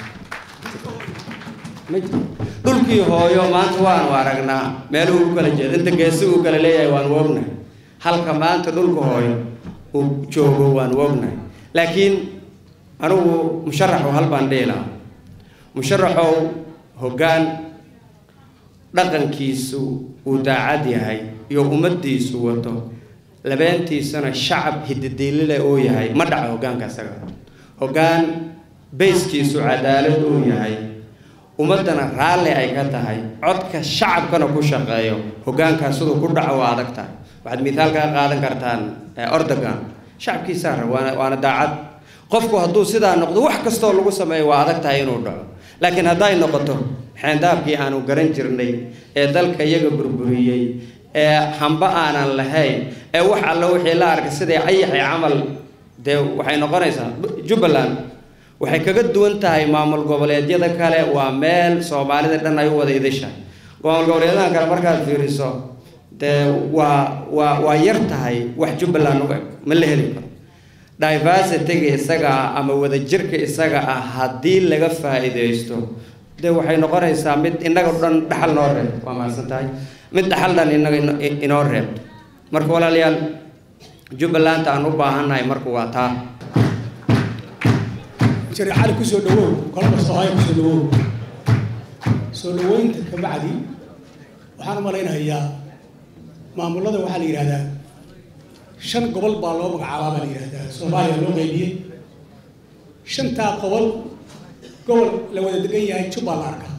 dhulkii hooyo maanta waanu aragnaa meeluhu u kala jeeda inta geesi uu kala leeyahay waanu ognahay halka maanta dhulka hooyo uu joogo waanu ognahay laakiin anigu musharaxu hal baan dhihi lahaa musharaxow hoggaan dhaqankiisu uu daacad yahay iyo ummaddiisu wato labeentiisana shacab hididiilile uu yahay ma dhaco hoggaanka isaga hoggaan bayskiisu cadaalad uu yahay ummaddana raalli ay ka tahay codka shacabkana ku shaqeeyo hoggaankaas siduu ku dhaco waa adag tahay waxaad mithaal kaga qaadan kartaan ordogan shacabkiisaa rab waana waana daacad qofku hadduu sidaa noqdo wax kastoo lagu sameeyo waa adag tahay inuu dhaco laakiin hadday noqoto xeendaabkii aanu garan jirnay ee dalka iyaga burburiyey ee hamba aanan lahayn ee wax alla wixii la arkay siday ayaxay camal dee waxay noqonaysaa jubbaland waxay kaga duwan tahay maamul goboleedyada kale waa meel soomaalida dhan ay u wada idishahay maamul goboleedyada kale markaad fiiriso dee waa waa waa yar tahay wax jubbaland u eg ma la heli karo diversityga isaga ah ama wadajirka isaga ah haddii laga faa'iidaysto dee waxay noqonaysaa mid innaga dhan dhaxal noo reebto waa mahadsan tahay mid dhaxal dhan innaga inoo reebto marka walaalayaal jubbaland aan u baahannahay marka waa taa jari cali ku soo dhawow kolba soohaya ku soo dhawow soo dhaweynta ka bacdi waxaan u malaynayaa maamullada waxaa la yidhahdaa shan gobol baa loo magacaabaa baa la yidhahdaa soomaaliya loo qaybiyey shantaa gobol gobol la wada degan yahay jubbaa la arkaa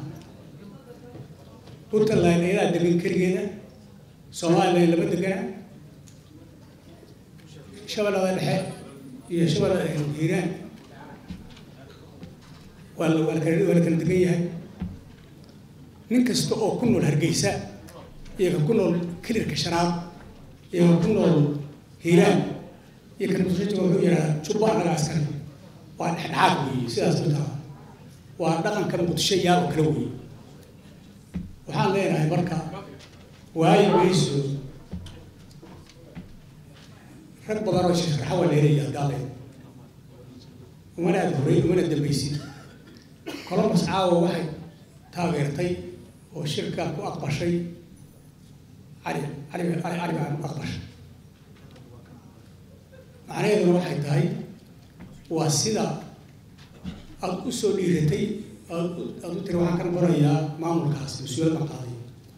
puntland ayadaa degan keligeeda somaliland lama degana shabeellada dhexe iyo shabeellada hiiraan waa la waa la kala waa la kala degan yahay nin kasta oo ku nool hargeysa iyo ka ku nool kilirka shanaad iyo ka ku nool hiiraan iyo kan musajiga wuxuu yidhahdaa jubba annaga askari waa dhexdhexaad weeye sidaas markaa waa dhaqanka muqdisho yaal oo kale weeye waxaan leenahay marka waayo mayso rag badan oo sharaxa waa leelaya gaaleed umana aada horey umana dambaysid columbus caawa waxay taageertay oo shirka ku aqbashay cali cali cali cali baan ku aqbashay macnaheeduna waxay tahay waa sida aada u soo dhiiratay aada u tiri waxaan ka noqonayaa maamulkaas mas-uuliyad baan qaaday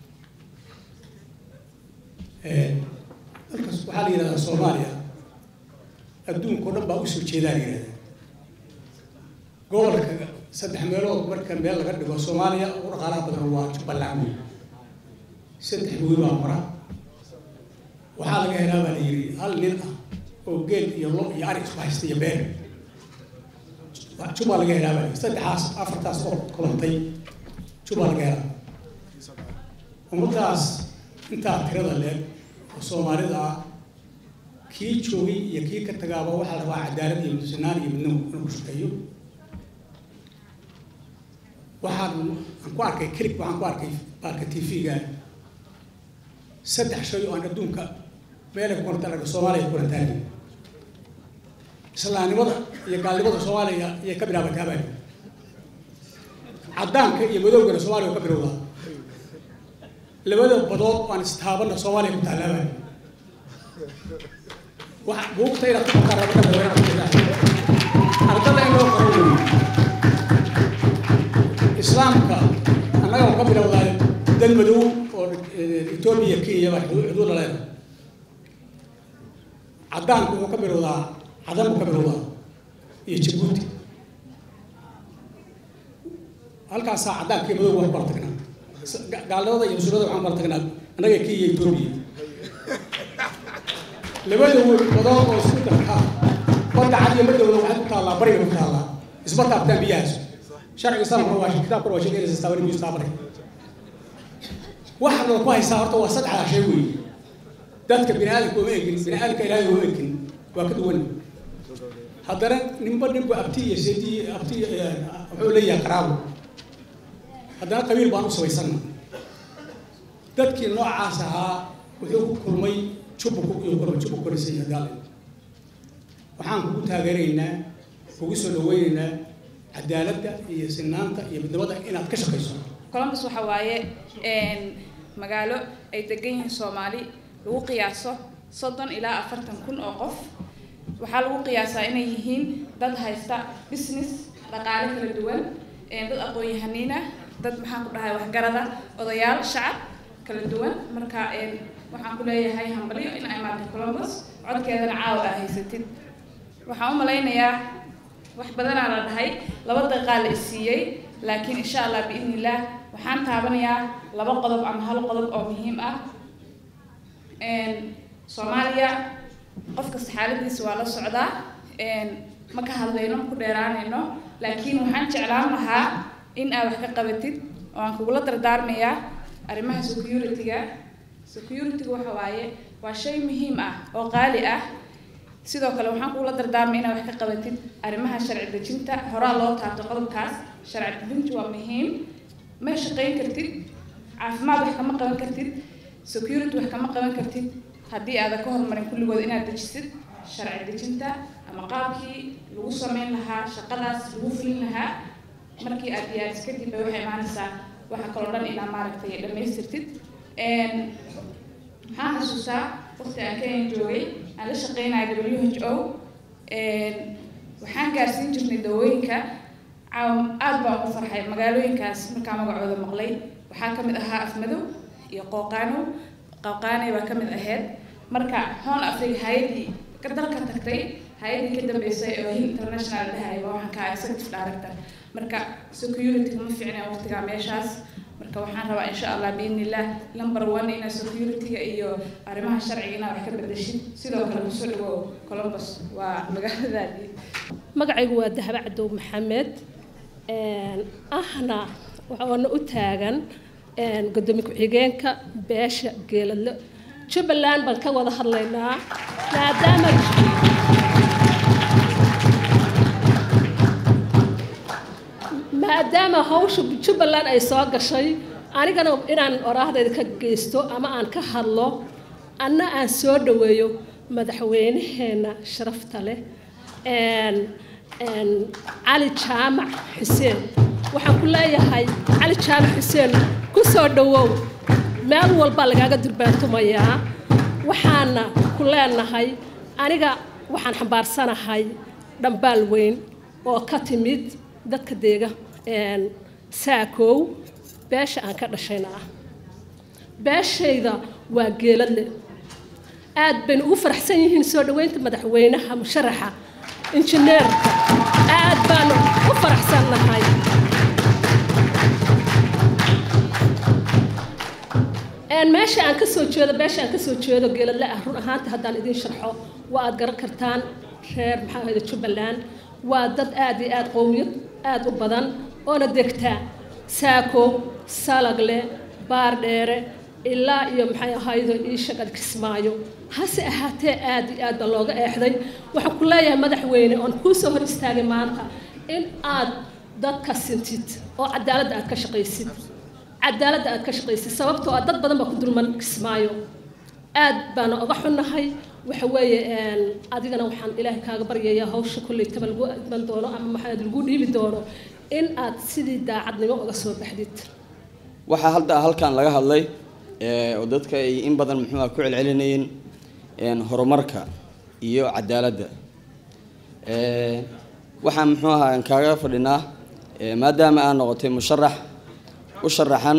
dalkas waxaa la yidhahdaa soomaaliya adduunkao dhan baa usoo jeedaa la yidhahdaa gobolka saddex meelood marka meel laga dhigo soomaaliya ugu dhaqaalaha badan waa jubbaland wey saddex webi baa mara waxaa laga helaa baa la yidhi hal nin ah oo geel iyo lo iyo ari isku haysta iyo beer juba laga helaa baa la yidhi saddexaas afartaas oo kulantay juba laga helaa ummadaas intaa tirada leeg oo soomaalida ah kii joogay iyo kii ka tagaaba waxaa la rabaa cadaalad iyo midsanaan iyo midnimo inuu ku shaqeeyo waxaan aan ku arkay clip waxaan ku arkay baarka tv-ga saddex shay oo aan adduunka meelay ku kulanta arga soomaaliya ku kulantaani islaamnimada iyo gaalnimada soomaaliya iyay ka bilaabataa baa caddaanka iyo madowgana soomaaliya ka bilowdaa labada badood aan istaabana soomaaliya ku taallaa baa buugta inaad ku ardada in loo qoro weeye islaamka annaga ka bilowdaa dal madow oo etoobiya kenya baa xuduud la leedahay caddaanku wuxuu ka bilowdaa cadan buu ka bilowdaa iyo jabuuti halkaasaa caddaanka iyo madow waan kala tagnaa gaalnimada iyo musulmada waxaan kala tagnaa annaga kenya iyo etoobiya labada badood oo isku darkaa badda cad iyo madowda waxay ku taallaa bariga ku taallaa isma taabtaan biyahaas sharciga islaamkuna waa kitaabkuna waa sheegaynaysa istaabani biyu istaabani waxa loo ku haystaa horta waa saddexdaa shay weeye dadka bini aadamka uma egin bini aadamka ilaahay uma egin waa ka duwan haddana ninba ninba abti iyo seedi abti wuxuu leeyahay qaraabo haddana qabiil baan u sabaysanna dadkii noocaas ahaa wuxuu ku kulmay jubbu iyo korba jubbu korisay hadaale waxaan kugu taageeraynaa kugu soo dhaweynaynaa cadaaladda iyo sinaanta iyo midnimada inaad ka shaqayso columbus waxa waaye magaalo ay degan yihiin soomaali lagu qiyaaso soddon ilaa afartan kun oo qof waxaa lagu qiyaasaa inay yihiin dad haysta business dhaqaale kala duwan dad aqoon-yahaniina dad maxaan ku dhahay waxgarada odayaal shacab kala duwan marka waxaan ku leeyahay hambalyo in ay maartay columbus codkeedana caawa aa haysatid waxaan u malaynayaa wax badanaa la dhahay laba daqiiqaa la isiiyey laakiin insha allah biidni illaah waxaan taabanayaa laba qodob ama hal qodob oo muhiim ah soomaaliya qof kasta xaaladiisa waa la socdaa ma ka hadlayno ku dheeraanayno laakiin waxaan jeclaan lahaa in aad wax ka qabatid oo aan kugula dardaarmayaa arrimaha security-ga security-ga waxa waaye waa shay muhiim ah oo qaali ah sidoo kale waxaan kugula dardaarmay inaad wax ka qabatid arrimaha sharci dejinta horaa loo taabto qodobkaas sharci dejintu waa muhiim ma shaqayn kartid caafimaad wax kama qaban kartid security wax kama qaban kartid haddii aadan ka horumarin kulligood inaad dejisid sharci dejinta ama qaabkii lagu sameyn lahaa shaqadaas lagu fulin lahaa markii aad diyaaris kadib bay waxay imaanaysaa waxa kaloo dhan inaa maaragtay dhammaystirtid waxaan xasuustaa waqti aan kenya joogay aan la shaqeynaya w h o waxaan gaarsiin jirnay dawooyinka aad baan ugu farxay magaalooyinkaas markaa magacooda maqlay waxaa ka mid ahaa afmadow iyo qooqaano qooqaanay baa ka mid ahayd marka hoon afriga hay-adii dalka tagtay hay-adii ka dambeysay oo hill international dhahay waa waxaan ka executive director marka security ma fiicna waqtigaa meeshaas marka waxaan rabaa insha allah biidni illah number one ina security-ga iyo arrimaha sharciga inaad wax ka bedeshid sidoo kale kusoo dhawow columbus waa magaaladaadii magacaygu waa dahaba cadow maxamed ahna waxaana u taagan gudoomiye ku-xigeenka beesha geeladle jubbaland baan ka wada hadlaynaa maadaama maadaama hawsha jubbaland ay soo gashay anigana inaan oraahdayda ka geysto ama aan ka hadlo anna aan soo dhaweeyo madaxweynaheena sharafta leh cali jaamac xuseen waxaan ku leeyahay cali jaamac xuseen ku soo dhawow meel walbaa lagaaga durbaantumayaa waxaana ku leenahay aniga waxaan xambaarsanahay dhambaal weyn oo ka timid dadka deega saakow beesha aan ka dhashayna ah beeshayda waa geeladle aad baynu ugu faraxsan yihiin soo dhaweynta madaxweynaha musharaxa injineerka aad baanu u faraxsannahay meesha aan ka soo jeedo beesha aan ka soo jeedo geeladle ah run ahaanta haddaan idiin sharxo waa aad garan kartaan reer maxaa ahayda jubbaland waa dad aad iyo aad qowmiyad aad u badan oona degtaa saako salagle baardheere ilaa iyo maxay ahaydo ii shaqad kismaayo hase ahaatee aad iyo aad baa looga eexday waxaan ku leeyahay madaxweyne oon kuu soo hor istaagay maanta in aad dadka sintid oo cadaaladda aad ka shaqaysid cadaaladda aad ka shaqaysid sababtoo ah dad badan baa ku dulman kismaayo aad baana oga xunnahay waxa weeye adigana waxaan ilaahay kaaga baryayaa hawsha kolleytaba lagu iman doono ama maxaa lagu dhiibi doono in aad sidii daacadnimo uga soo baxdid waxaa hadda halkan laga hadlay oo dadka ay in badan muxuuha ku celcelinayeen horumarka iyo cadaaladda waxaan muxuu ahaa aan kaaga fadhinaa maadaama aad noqotay musharax u sharaxan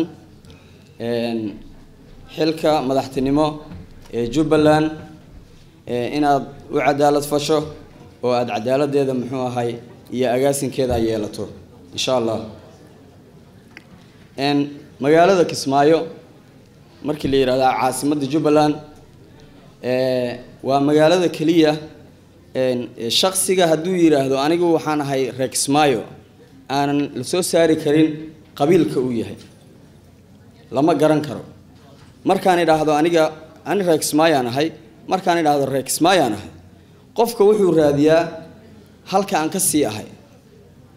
xilka madaxtinimo ee jubbaland inaad u cadaalad fasho oo aada cadaaladdeeda muxuu ahay iyo agaasinkeeda ay yeelato insha allah magaalada kismaayo markii la yidhahda caasimadda jubbaland waa magaalada keliya shaksiga hadduu yidhaahdo anigu waxaan ahay reer kismaayo aanan la soo saari karin qabiilka uu yahay lama garan karo markaan idhaahdo aniga ani reer kismaayaan ahay markaan idhaahdo reer kismaayaan ahay qofka wuxuu raadiyaa halka aan ka sii ahay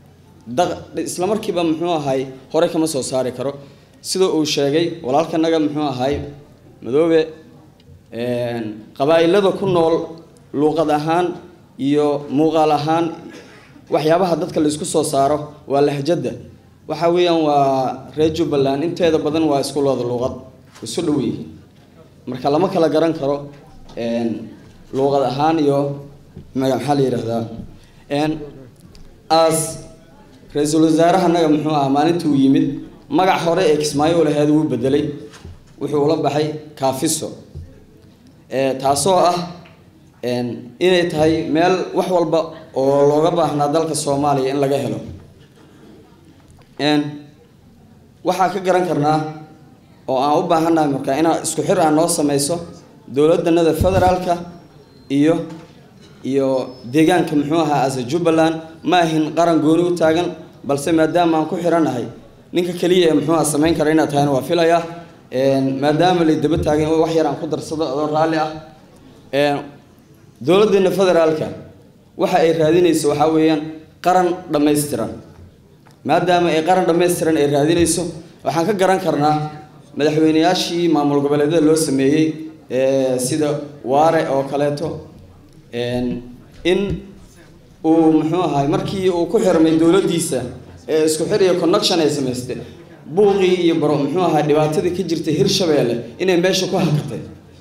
daq- isla markiiba muxuu ahay hore kama soo saari karo sida uu sheegay walaalkanaga muxuu ahay madoobe een, qabaa'ilada ku nool luuqad ahaan iyo muuqaal ahaan waxyaabaha dadka la isku soo saaro waa lahjadda waxa weeyaan waa reer jubbaland inteeda badan waa isku looda luuqad isu dhow yihiin marka lama kala garan karo een, luuqad ahaan iyo maga maxaa la yidhahdaa een, as ra-iisul wasaarahanaga muxuu ahaa maalintii uu yimid magac hore ee kismaayo laheed wuu bedelay wuxuu ula baxay kaafiso ee taasoo ah een, inay tahay meel wax walba oo looga baahnaa dalka soomaaliya in laga helo een, waxaa ka garan karnaa oo aan u baahannahay marka inaa isku xir ah noo sameyso dowladanada federaalka iyo iyo deegaanka muxuu ahaa asa jubbaland ma ahin qaran gooni u taagan balse maadaama aan ku xiranahay ninka keliya ee muxuu aha samayn kara inaad tahayna waa filaya een, maadaama lay daba taagan wax yar aan ku darsado adoo raalli ah een, dowladeena federaalka waxa ay raadinayso waxaa weeyaan qaran dhammaystiran maadaama ay qaran dhammaystiran ay raadinayso waxaan ka garan karnaa madaxweyneyaashii maamul goboleedyada loo sameeyey ee sida waare oo kaleeto een, in uu muxuu ahay markii uu ku xirmay dowladdiisa ee isku xir iyo connection ay samaystay buuqii iyo baro muxuu ahay dhibaatadii ka jirtay hirshabeelle inay meesha ku hakatay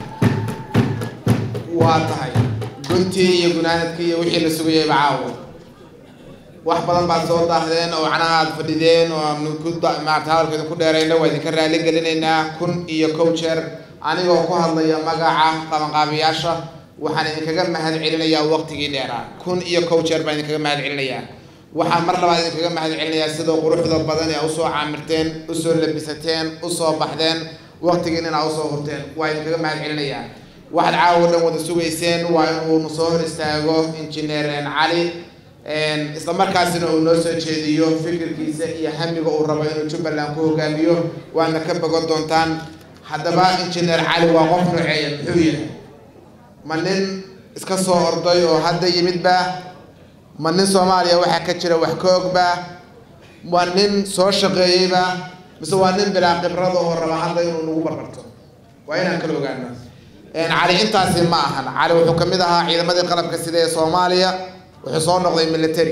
waa tahay guntii iyo gunaanadkii iyo wixii la sugayayba caawa wax badan baad soo daahdeen oo macnaha aad fadhideen oo aan ku da- maarata hadalkeeda ku dheerayna waa idinka raali gelinaynaa kun iyo kow jeer anigoo ku hadlaya magaca qabanqaabiyaasha waxaan idinkaga mahad celinayaa waqtigii dheeraa kun iyo kow jeer baan idinkaga mahad celinayaa waxaan mar labaad idinkaga mahad celinayaa sida quruxda badan ee usoo caamirteen usoo labisateen usoo baxdeen waqtigiin inaa usoo hurteen waa idinkaga mahad celinayaa waxaad caawa dhan wada sugayseen waa inuu soo hor istaago injineer cali isla markaasina uu noo soo jeediyo fikirkiisa iyo hamiga uu rabo inuu jubbaland ku hogaamiyo waadna ka bogan doontaan haddaba injineer cali waa qof nooceeya muxuu yahay ma nin iska soo orday oo hadda yimidba ma nin soomaaliya waxaa ka jira wax ka ogba waa nin soo shaqeeyeyba mise waa nin bilaa khibrada oo raba hadda inuu nagu barbarto waa inaan kala ogaano cali intaasi ma ahan cali wuxuu kamid ahaa ciidamadii qalabka sida ee soomaaliya wuxuu soo noqday military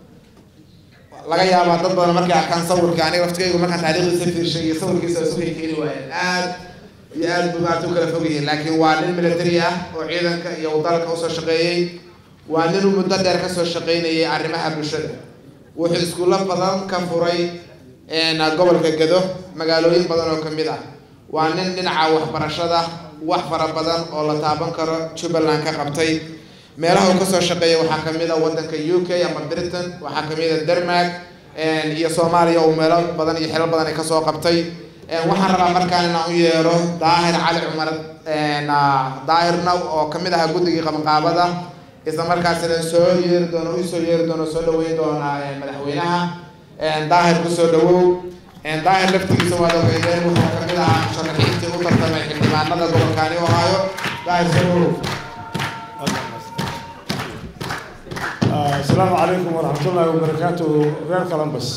laga yaabaa dad badan markay arkaan sawirka aniga laftigaygu markaan taariikhdiisa fiirshay iyo sawirkiisa isu kay keeni waayeen aad iyo aad buu maarata u kala fog yihiin laakiin waa nin military ah oo ciidanka iyo dalka usoo shaqeeyey waa nin muddo dheer kasoo shaqeynayay arrimaha bulshada wuxuu iskuulo badan ka furay gobolka gado magaalooyin badan oo kamid ah waa nin dhinaca waxbarashada wax fara badan oo la taaban karo jubbaland ka qabtay meelaha uu kasoo shaqeeyay waxaa kamid a wadanka u k ama britain waxaa kamid a denmark iyo soomaaliya uu meelo badan iyo xilal badan ay kasoo qabtay waxaan rabaa markaan inaan u yeero daahir cali cumar daahirna oo kamid ahaa guddigii qabanqaabada isla markaasina soo yeeri doono usoo yeeri doono soo dhaweyn doona madaxweynaha daahir kusoo dhawow daahir laftigiisa waad ogeydeen wuxuu kamid ahaa musharaxiintii u tartamay xildhibaanada gobolkaani ohaayo daahir soo dhawow السلام عليكم ورحمة الله وبركاته غير كلامبس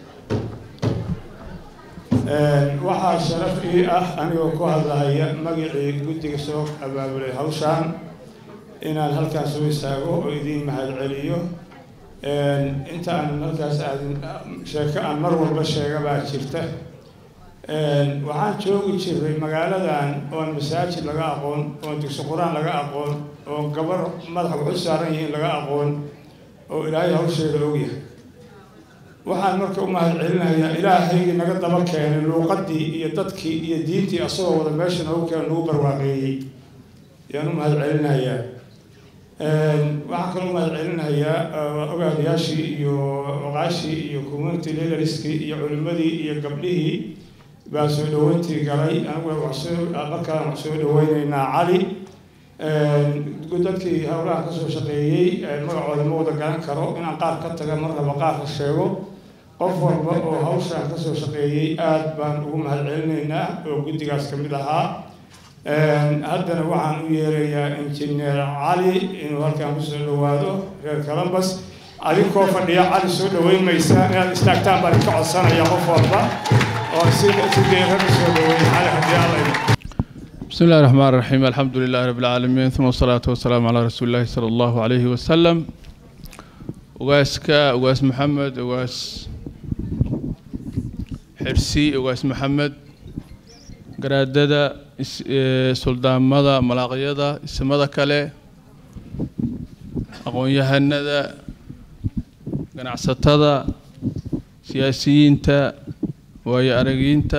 waxaa sharaf ii ah anigoo ku hadlahaya magacii guddiga soo abaabulay hawshaan inaan halkaas soo istaago oo idiin mahad celiyo inta aan halkaas aadin sheeko aan mar walba sheega baa jirta waxaan joogi jiray magaaladan oon masaajid laga aqoon oon dugsi qur-aan laga aqoon oo gabar madaxa waxu saaran yihiin laga aqoon oo ilaahay hawsheeda ogyahay waxaan marka u mahad celinayaa ilaahaygii naga daba keenay luuqadii iyo dadkii iyo diintii asagoo wada meesha noogu keena nagu barwaaqeeyey ayaan u mahad celinayaa waxaan kaloo u mahad celinayaa ogaadayaashii iyo oqaashii iyo community leaderskii iyo culimadii iyo gabdhihii baa soo dhaweyntii galay aniguna waxsoo markaan wax soo dhaweyneynaa cali dadkii howlaha kasoo shaqeeyey magacooda ma wada garan karo inaan qaar ka taga mar raba qaarka sheego qof walba oo hawshaan kasoo shaqeeyey aada baan ugu mahad celinaynaa oo guddigaas kamid ahaa haddana waxaan u yeerayaa injineer cali inuu halkaan kusoo dhawaado reer columbus adinkoo fadhiya cali soo dhoweyn maysaan inaad istaagtaan baan ka codsanaya qof walba oo si si deeqan u soo dhoweyn cali haddii alla idin بسم الله الرحمن الرحيم الحمد لله رب العالمين ثم الصلاة والسلام على رسول الله صلى الله عليه وسلم وغاسك وغاس محمد وغاس حرسي وغاس محمد قرادة سلطان مدى ملاقية اسمدا كله أقوم يهندا ganacsatada siyaasiyiinta waayo aragiinta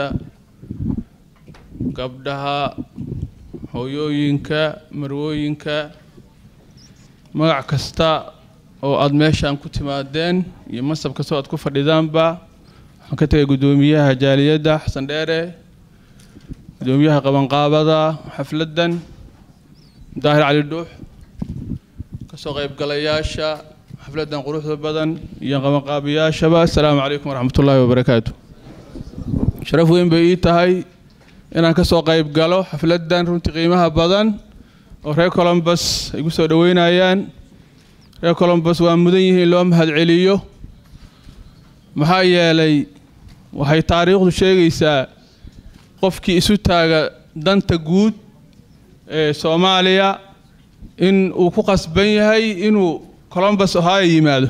gabdhaha hooyooyinka marwooyinka magac kasta oo aada meeshaan ku timaadeen iyo masab kastoo aad ku fadhidaanba waxaan ka tegay guddoomiyaha jaaliyadda xasan dheere guddoomiyaha qabanqaabada xafladdan daahir cali dhuux kasoo qaybgalayaasha xafladdan quruxda badan iyo qabanqaabiyaashaba assalaamu calaykum waraxmat ullaahi wabarakaatu sharaf weyn bay ii tahay inaan ka soo qayb galo xafladdan runtii qiimaha badan oo reer colombus ay gu soo dhoweynayaan reer colombus waa mudan yihiin loo mahad celiyo maxaa yeelay waxay taariikhdu sheegaysaa qofkii isu taaga danta guud ee soomaaliya in uu ku qasban yahay inuu colombus ohio yimaado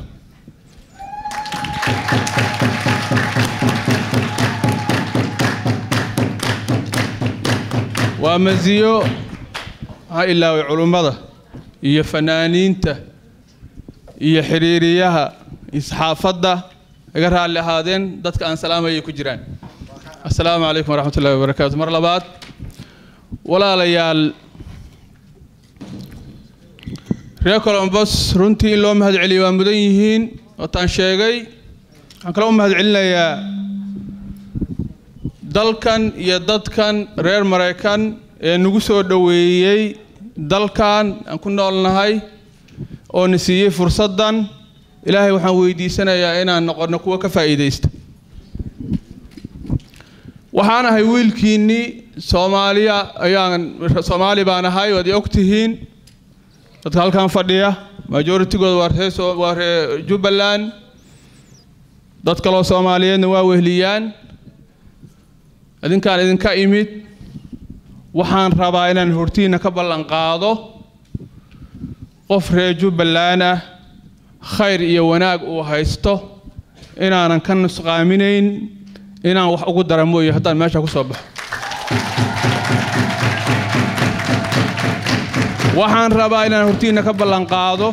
waa masiyo maxaa ilaaway culummada iyo fanaaniinta iyo xiriiriyaha isxaafadda iga raalli ahaadeen dadka aan salaamayay ku jiraan assalaamu calaykum waraxmat ullahi wabarakaatu mar labaad walaalayaal reer colombos runtii in loo mahad celiyo waa mudan yihiin waataan sheegay waxaan kale u mahad celinayaa dalkan iyo dadkan reer maraykan ee nagu soo dhoweeyey dalkan aan ku noolnahay oo na siiyey fursaddan ilaahay waxaan weydiisanayaa inaan noqono kuwo ka faa'iidaysta waxaan ahay wiilkiinnii soomaaliya ayaan soomaali baan ahay waad i og tihiin dadka halkan fadhiya majoritygooda waa ree waa ree jubbaland dad kaloo soomaaliyeedna waa wehliyaan idinkaan idinka imid waxaan rabaa inaan hortiina ka ballan qaado qof reer jubbaland ah khayr iyo wanaag uu haysto inaanan ka nusqaaminayn inaan wax ugu dara mooye haddaan meesha ku soo baxo waxaan rabaa inaan hortiina ka ballan qaado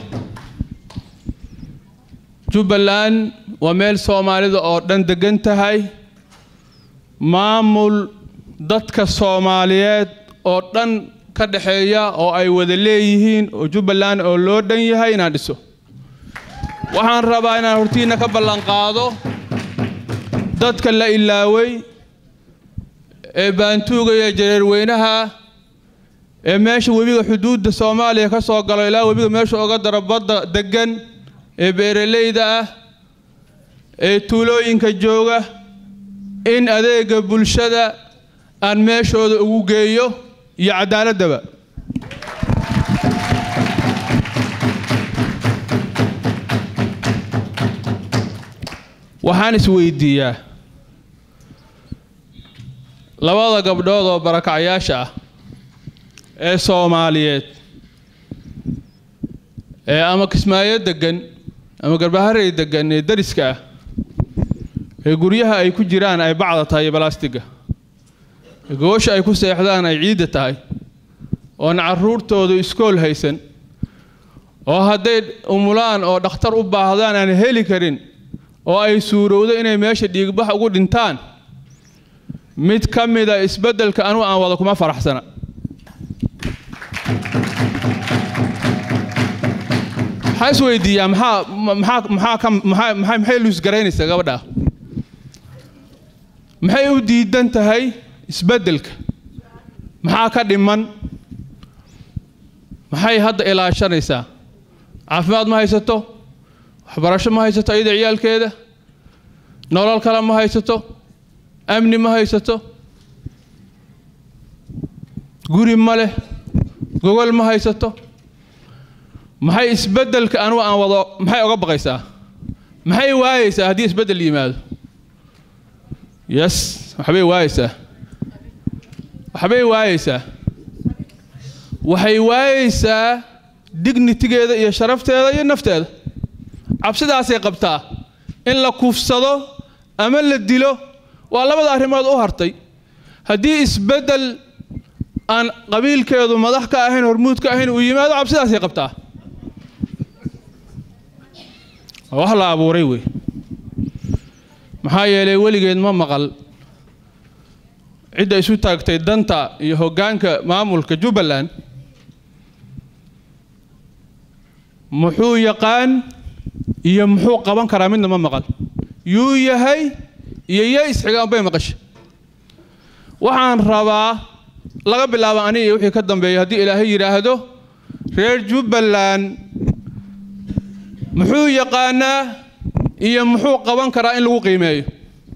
jubbaland waa meel soomaalida oo dhan degan tahay maamul dadka soomaaliyeed oo dhan ka dhexeeya oo ay wada leeyihiin oo jubbaland oo loo dhan yahay inaan dhiso waxaan rabaa inaan hortiina ka ballan qaado dadka la ilaaway ee baantuugaya jareerweynaha ee meesha webiga xuduudda soomaaliya ka soo galo ilaa webiga meesha oga daro badda deggan ee beeralayda ah ee tuulooyinka jooga in adeega bulshada aan meeshooda ugu geeyo iyo cadaaladaba waxaan isweydiiyaa labada gabdhood oo barakacayaasha ah ee soomaaliyeed ee ama kismaayo degan ama garbaharey degan ee dariska ah ee guryaha ay ku jiraan ay bacda tahay iyo balaastiga ee goosha ay ku seexdaan ay ciidda tahay oon carruurtoodu iskool haysan oo hadday umulaan oo dhakhtar u baahdaan aan heli karin oo ay suurowdo inay meesha dhiigbax ugu dhintaan mid ka mida isbeddelka anugu aan wada kuma faraxsana maxaa isweydiiyaa maxaa maxaa maxaa ka maxaa maxay maxay luusgaraynaysaa gabadha maxay u diidan tahay isbeddelka maxaa ka dhiman maxay hadda ilaashanaysaa caafimaad ma haysato waxbarasho ma haysato iyada ciyaalkeeda nolol kale ma haysato amni ma haysato guri ma leh gogol ma haysato maxay isbeddelka anugu aan wado maxay oga baqaysaa maxay waayeysaa haddii isbeddel yimaado yes waxbay waayeysaa waxbay waayeysaa waxay waayeysaa dignitigeeda iyo sharafteeda iyo nafteeda cabsidaasay qabtaa in la kuufsado ama la dilo waa labada arrimood u hartay haddii isbeddel aan qabiilkeedu madax ka ahayn hormuud ka ahayn uu yimaado cabsidaasay qabtaa waa wax la abuuray wey maxaa yeelay weligeed ma maqal cidda isu taagtay danta iyo hoggaanka maamulka jubbaland muxuu yaqaan iyo muxuu qaban karaa midna ma maqal yuu yahay iyo yaa isxigaan bay maqashay waxaan rabaa laga bilaabo aniga iyo wixii ka dambeeya haddii ilaahay yidhaahdo reer jubbaland muxuu yaqaanaa iyo muxuu qaban karaa in lagu qiimeeyo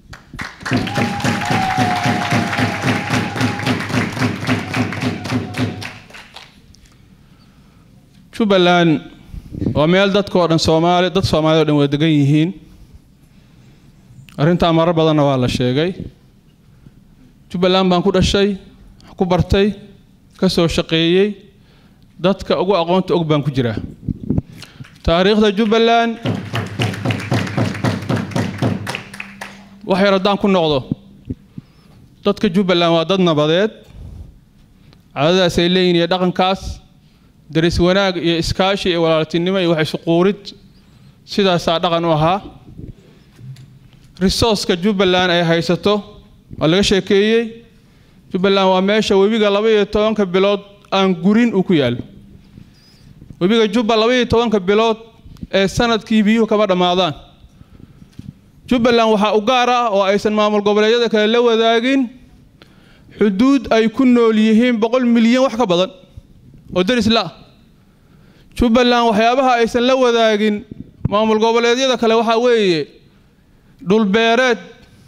jubbaland waa meel dadkao dhan soomaali dad soomaalida o dhan wada degan yihiin arrintaa marar badanna waa la sheegay jubbaland baan ku dhashay ku bartay ka soo shaqeeyey dadka ugu aqoonta og baan ku jiraa taariikhda jubbaland wax yar haddaan ku noqdo dadka jubbaland waa dad nabadeed cadadaas ay leeyihin iyo dhaqankaas daris wanaag iyo iskaashi iyo walaaltinimo iyo wax isu quurid sidaasaa dhaqan u ahaa risooska jubbaland ay haysato waa laga sheekeeyey jubbaland waa meesha webiga laba iyo tobanka bilood aan gurin uu ku yaallo webiga jubba laba iyo tobanka bilood ee sanadkii biyuhu kama dhammaadaan jubbaland waxaa u gaar ah oo aysan maamul goboleedyada kale la wadaagin xuduud ay ku nool yihiin boqol milyan wax ka badan oo deris la ah jubbaland waxyaabaha aysan la wadaagin maamul goboleedyada kale waxaa weeye dhulbeereed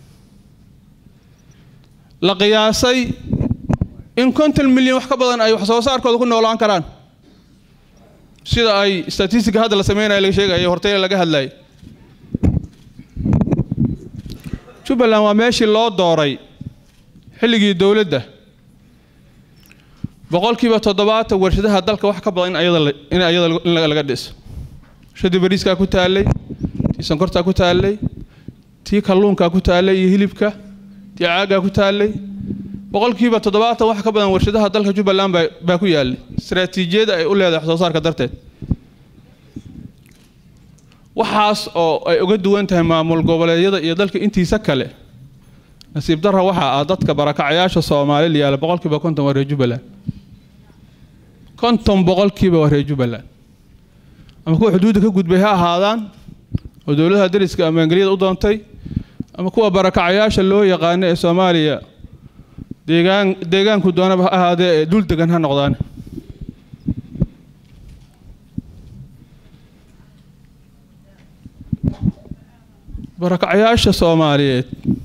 la qiyaasay in konton milyan wax ka badan ay wax soo saarkooda ku noolaan karaan sida ay statistica hadda la sameynaya laga sheegaya hortay laga hadlayay jubbaland waa meeshii loo dooray xilligii dowladda boqolkiiba toddobaatan warshadaha dalka wax ka badan in ayada in ayada in laga dhiso warshadii bariiskaa ku taallay tii sonkortaa ku taallay tii kalluunkaa ku taallay iyo hilibka tii caaggaa ku taallay boqolkiiba toddobaatan wax ka badan warshadaha dalka jubbaland baa baa ku yaallay istaraatiijiyada ay u leedahay wax soo saarka darteed waxaas oo ay uga duwan tahay maamul goboleedyada iyo dalka intiisa kale nasiib darra waxaa ah dadka barakacayaasha soomaali la yaala boqolkiiba konton waa reer jubbaland konton boqolkiiba waa reer jubbaland ama kuwa xuduudda ka gudbay ha ahaadaan oo dowladaha dariska ama engeliyada u doontay ama kuwa barakacayaasha loo yaqaano ee soomaaliya deegaan deegaanku doonaba ha ahaadee ee dul degan ha noqdaan barakacayaasha soomaaliyeed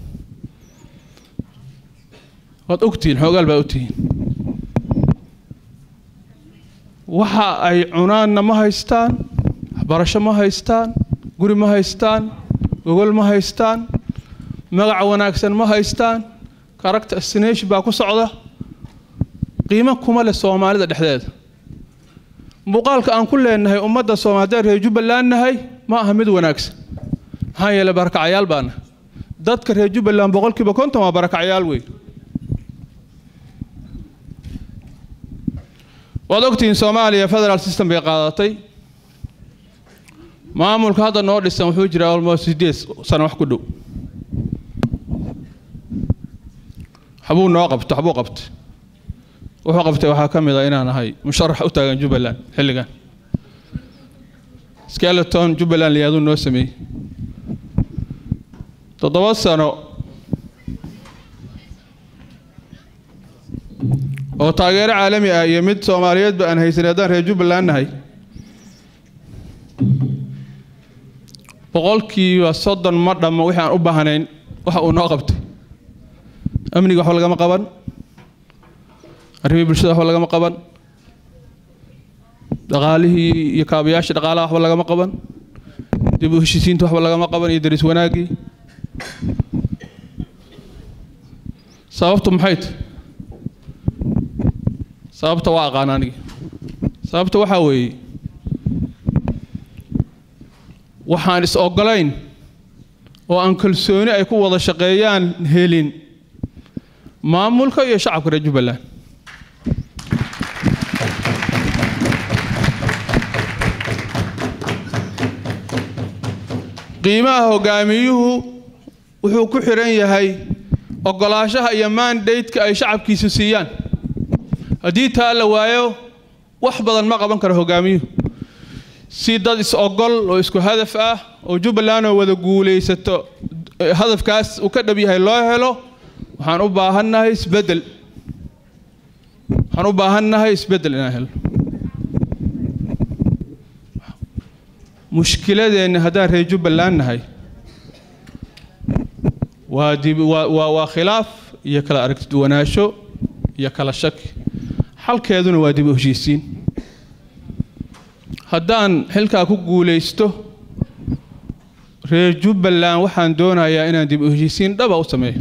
waad ogtihiin xoogaal baa ogtihiin waxa ay cunaanna ma haystaan waxbarasho ma haystaan guri ma haystaan gogol ma haystaan magac wanaagsan ma haystaan character assassination baa ku socda qiimo kuma leh soomaalida dhexdeeda muuqaalka aan ku leenahay ummadda soomaaliyeed reer jubbaland nahay ma aha mid wanaagsan maxaa yeelay barakacayaal baana dadka reer jubbaland boqolkiiba konton waa barakacayaal wey waad ogtihiin soomaaliya federal system bay qaadatay maamulka hadda noo dhisan wuxuu jiraa almost sideed sano wax ku dhow waxbuu noo qabto waxbuu qabtay wuxuu qabtay waxaa ka mid a inaan ahay musharax u taagan jubbaland xilligan skeleton jubbaland liyaaduu noo sameeyey toddoba sano oo taageero caalami ah iyo mid soomaaliyeedba aan haysan haddaan reer jubbaland nahay boqolkiiba soddon ma dhammo wixii aan u baahnayn waxa uu noo qabtay amniga waxba lagama qaban arrimihii bulshada waxba lagama qaban dhaqaalihii iyo kaabayaashii dhaqaalaha waxba lagama qaban dib u heshiisiinta waxba lagama qaban iyo daris wanaaggii sababtu maxay tahay sababta waa aqaan anigi sababta waxaa weeye waxaan is ogolayn oo aan kalsooni ay ku wada shaqeeyaan helin maamulka iyo shacabka reer jubbaland qiimaha hogaamiyuhu wuxuu ku xiran yahay ogolaanshaha iyo mandate-ka ay shacabkiisu siiyaan haddii taa la waayo wax badan ma qaban karo hogaamiyuhu si dad is-ogol oo isku hadaf ah oo jubbaland oo wada guulaysato hadafkaas uu ka dhab yahay loo helo waxaan u baahannahay isbeddel waxaan u baahannahay isbeddel inaan helo mushkiladeenna haddaan reer jubbaland nahay waa dib waa waa waa khilaaf iyo kala aragtiduwanaansho iyo kala shaki xalkeeduna waa dib u heshiisiin haddaan xilkaa ku guulaysto reer jubbaland waxaan doonayaa inaan dib u heshiisiin dhaba u sameeyo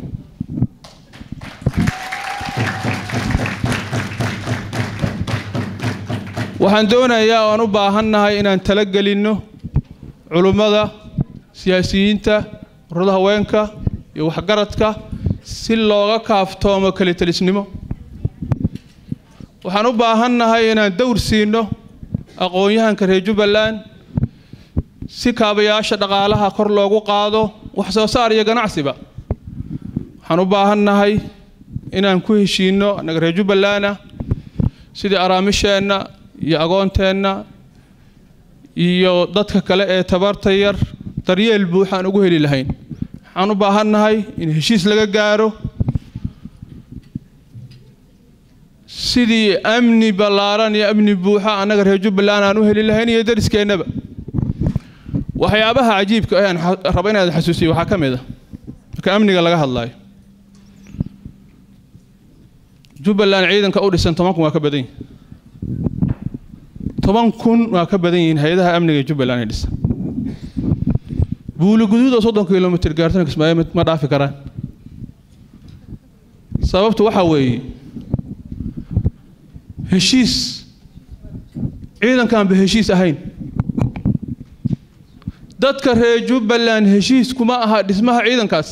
waxaan doonayaa oan u baahannahay inaan tala gelinno culummada siyaasiyiinta ururada haweenka iyo waxgaradka si looga kaaftoomo kelitelisnimo waxaan u baahannahay inaan dowr siino aqoon-yahanka reer jubbaland si kaabayaasha dhaqaalaha kor loogu qaado wax soo saar iyo ganacsiba waxaan u baahannahay inaan ku heshiinno annaga reer jubbaland ah sidii araamisheenna iyo agoonteenna iyo dadka kale ee tabarta yar daryeel buuxaan ugu heli lahayn waxaan u baahannahay in heshiis laga gaaro sidii amni ballaaran iyo amni buuxa annaga reer jubbaland aan u heli lahayn iyo dariskeennaba waxyaabaha cajiibka ayaan raba inaad xasuusiyo waxaa ka mid a marka amniga laga hadlaayo jubbaland ciidanka u dhisan toban kun waa ka badan yihin toban kun waa ka badan yihiin hay-adaha amniga ee jubbaland ee dhisan buuli guduud oo soddon kilomitr gaartana kismaayo ma dhaafi karaan sababtu waxaa weeye heshiis ciidankaanba heshiis ahayn dadka reer jubbaland heshiis kuma aha dhismaha ciidankaas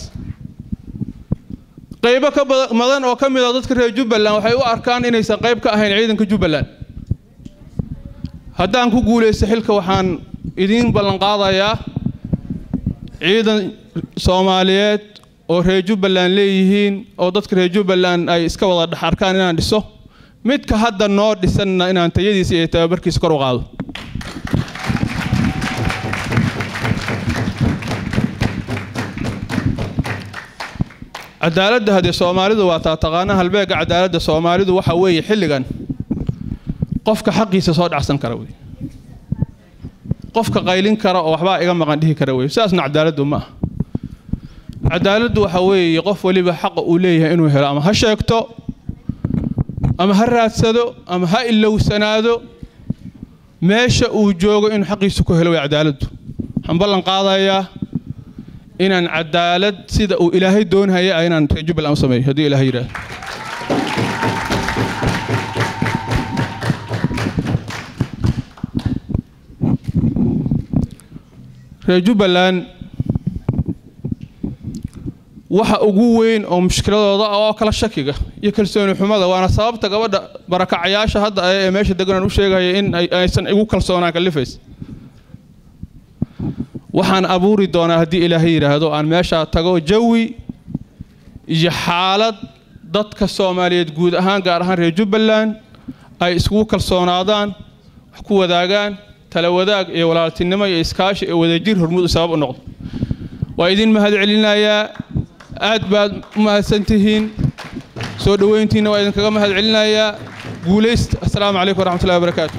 qaybo ka badan oo ka mid a dadka reer jubbaland waxay u arkaan inaysan qayb ka ahayn ciidanka jubbaland haddaan ku guulaysto xilka waxaan idiin ballanqaadayaa ciidan soomaaliyeed oo reer jubbaland leeyihiin oo dadka reer jubbaland ay iska wada dhex arkaan inaan dhiso midka hadda noo dhisanna inaan tayadiisa iyo tababarkiisa kor u qaado cadaaladda haddee soomaalidu waa taa taqaana halbeegga cadaaladda soomaalidu waxa weeye xilligan qofka xaqiisa soo dhacsan kara wey qofka qaylin kara oo waxbaa iga maqan dhihi kara wey sidaasna cadaaladdu ma aha cadaaladdu waxa weeye qof weliba xaqa uu leeyahay inuu helo ama ha sheegto ama ha raadsado ama ha ilowsanaado meesha uu joogo inuu xaqiisu ku helo way cadaaladdu waxaan ballan qaadayaa inaan cadaalad sida uu ilaahay doonhaya ah inaan reer jubbaland u sameeyo haddii ilaahay yidhaahdo reer jubbaland waxa ugu weyn oo mushkiladooda oo kala shakiga iyo kalsooni xumada waana sababta gabadha barakacayaasha hadda ee meesha deganaan u sheegaya in aysan igu kalsoonaan kalifays waxaan abuuri doonaa haddii ilaahay yidhaahdo aan meeshaa tago jawi iyo xaalad dadka soomaaliyeed guud ahaan gaar ahaan reer jubbaland ay iskugu kalsoonaadaan wax ku wadaagaan tala wadaag iyo walaaltinimo iyo iskaashi iyo wadajir hormuud sabab u noqdo waa idin mahad celinayaa aad baad u mahadsan tihiin soo dhoweyntiinna waa idinkaga mahad celinayaa guulaysta assalaamu calaykum waraxmatullahi wabarakaatu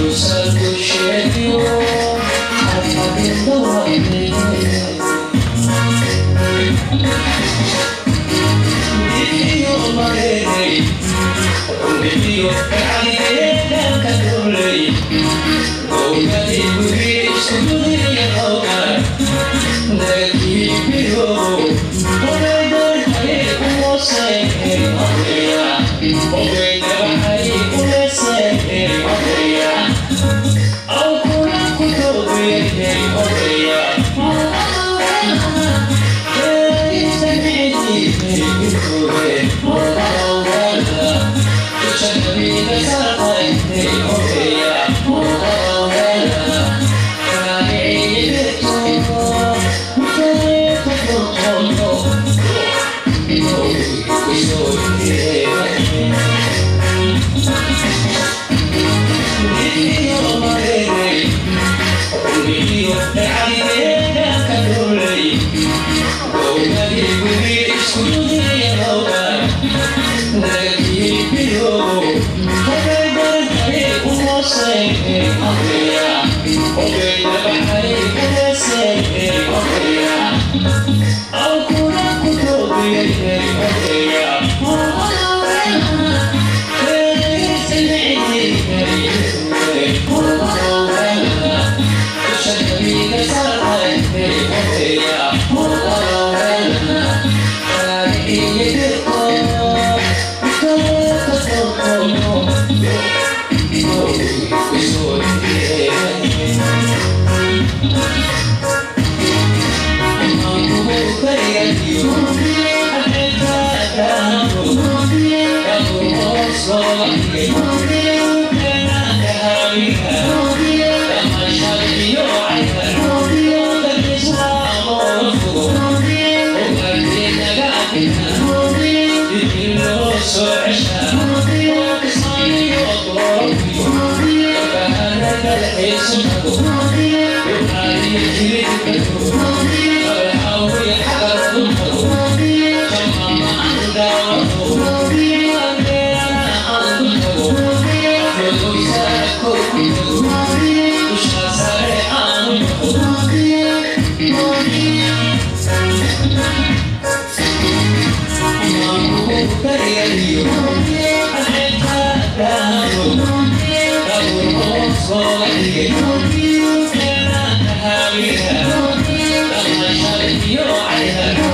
Yeah.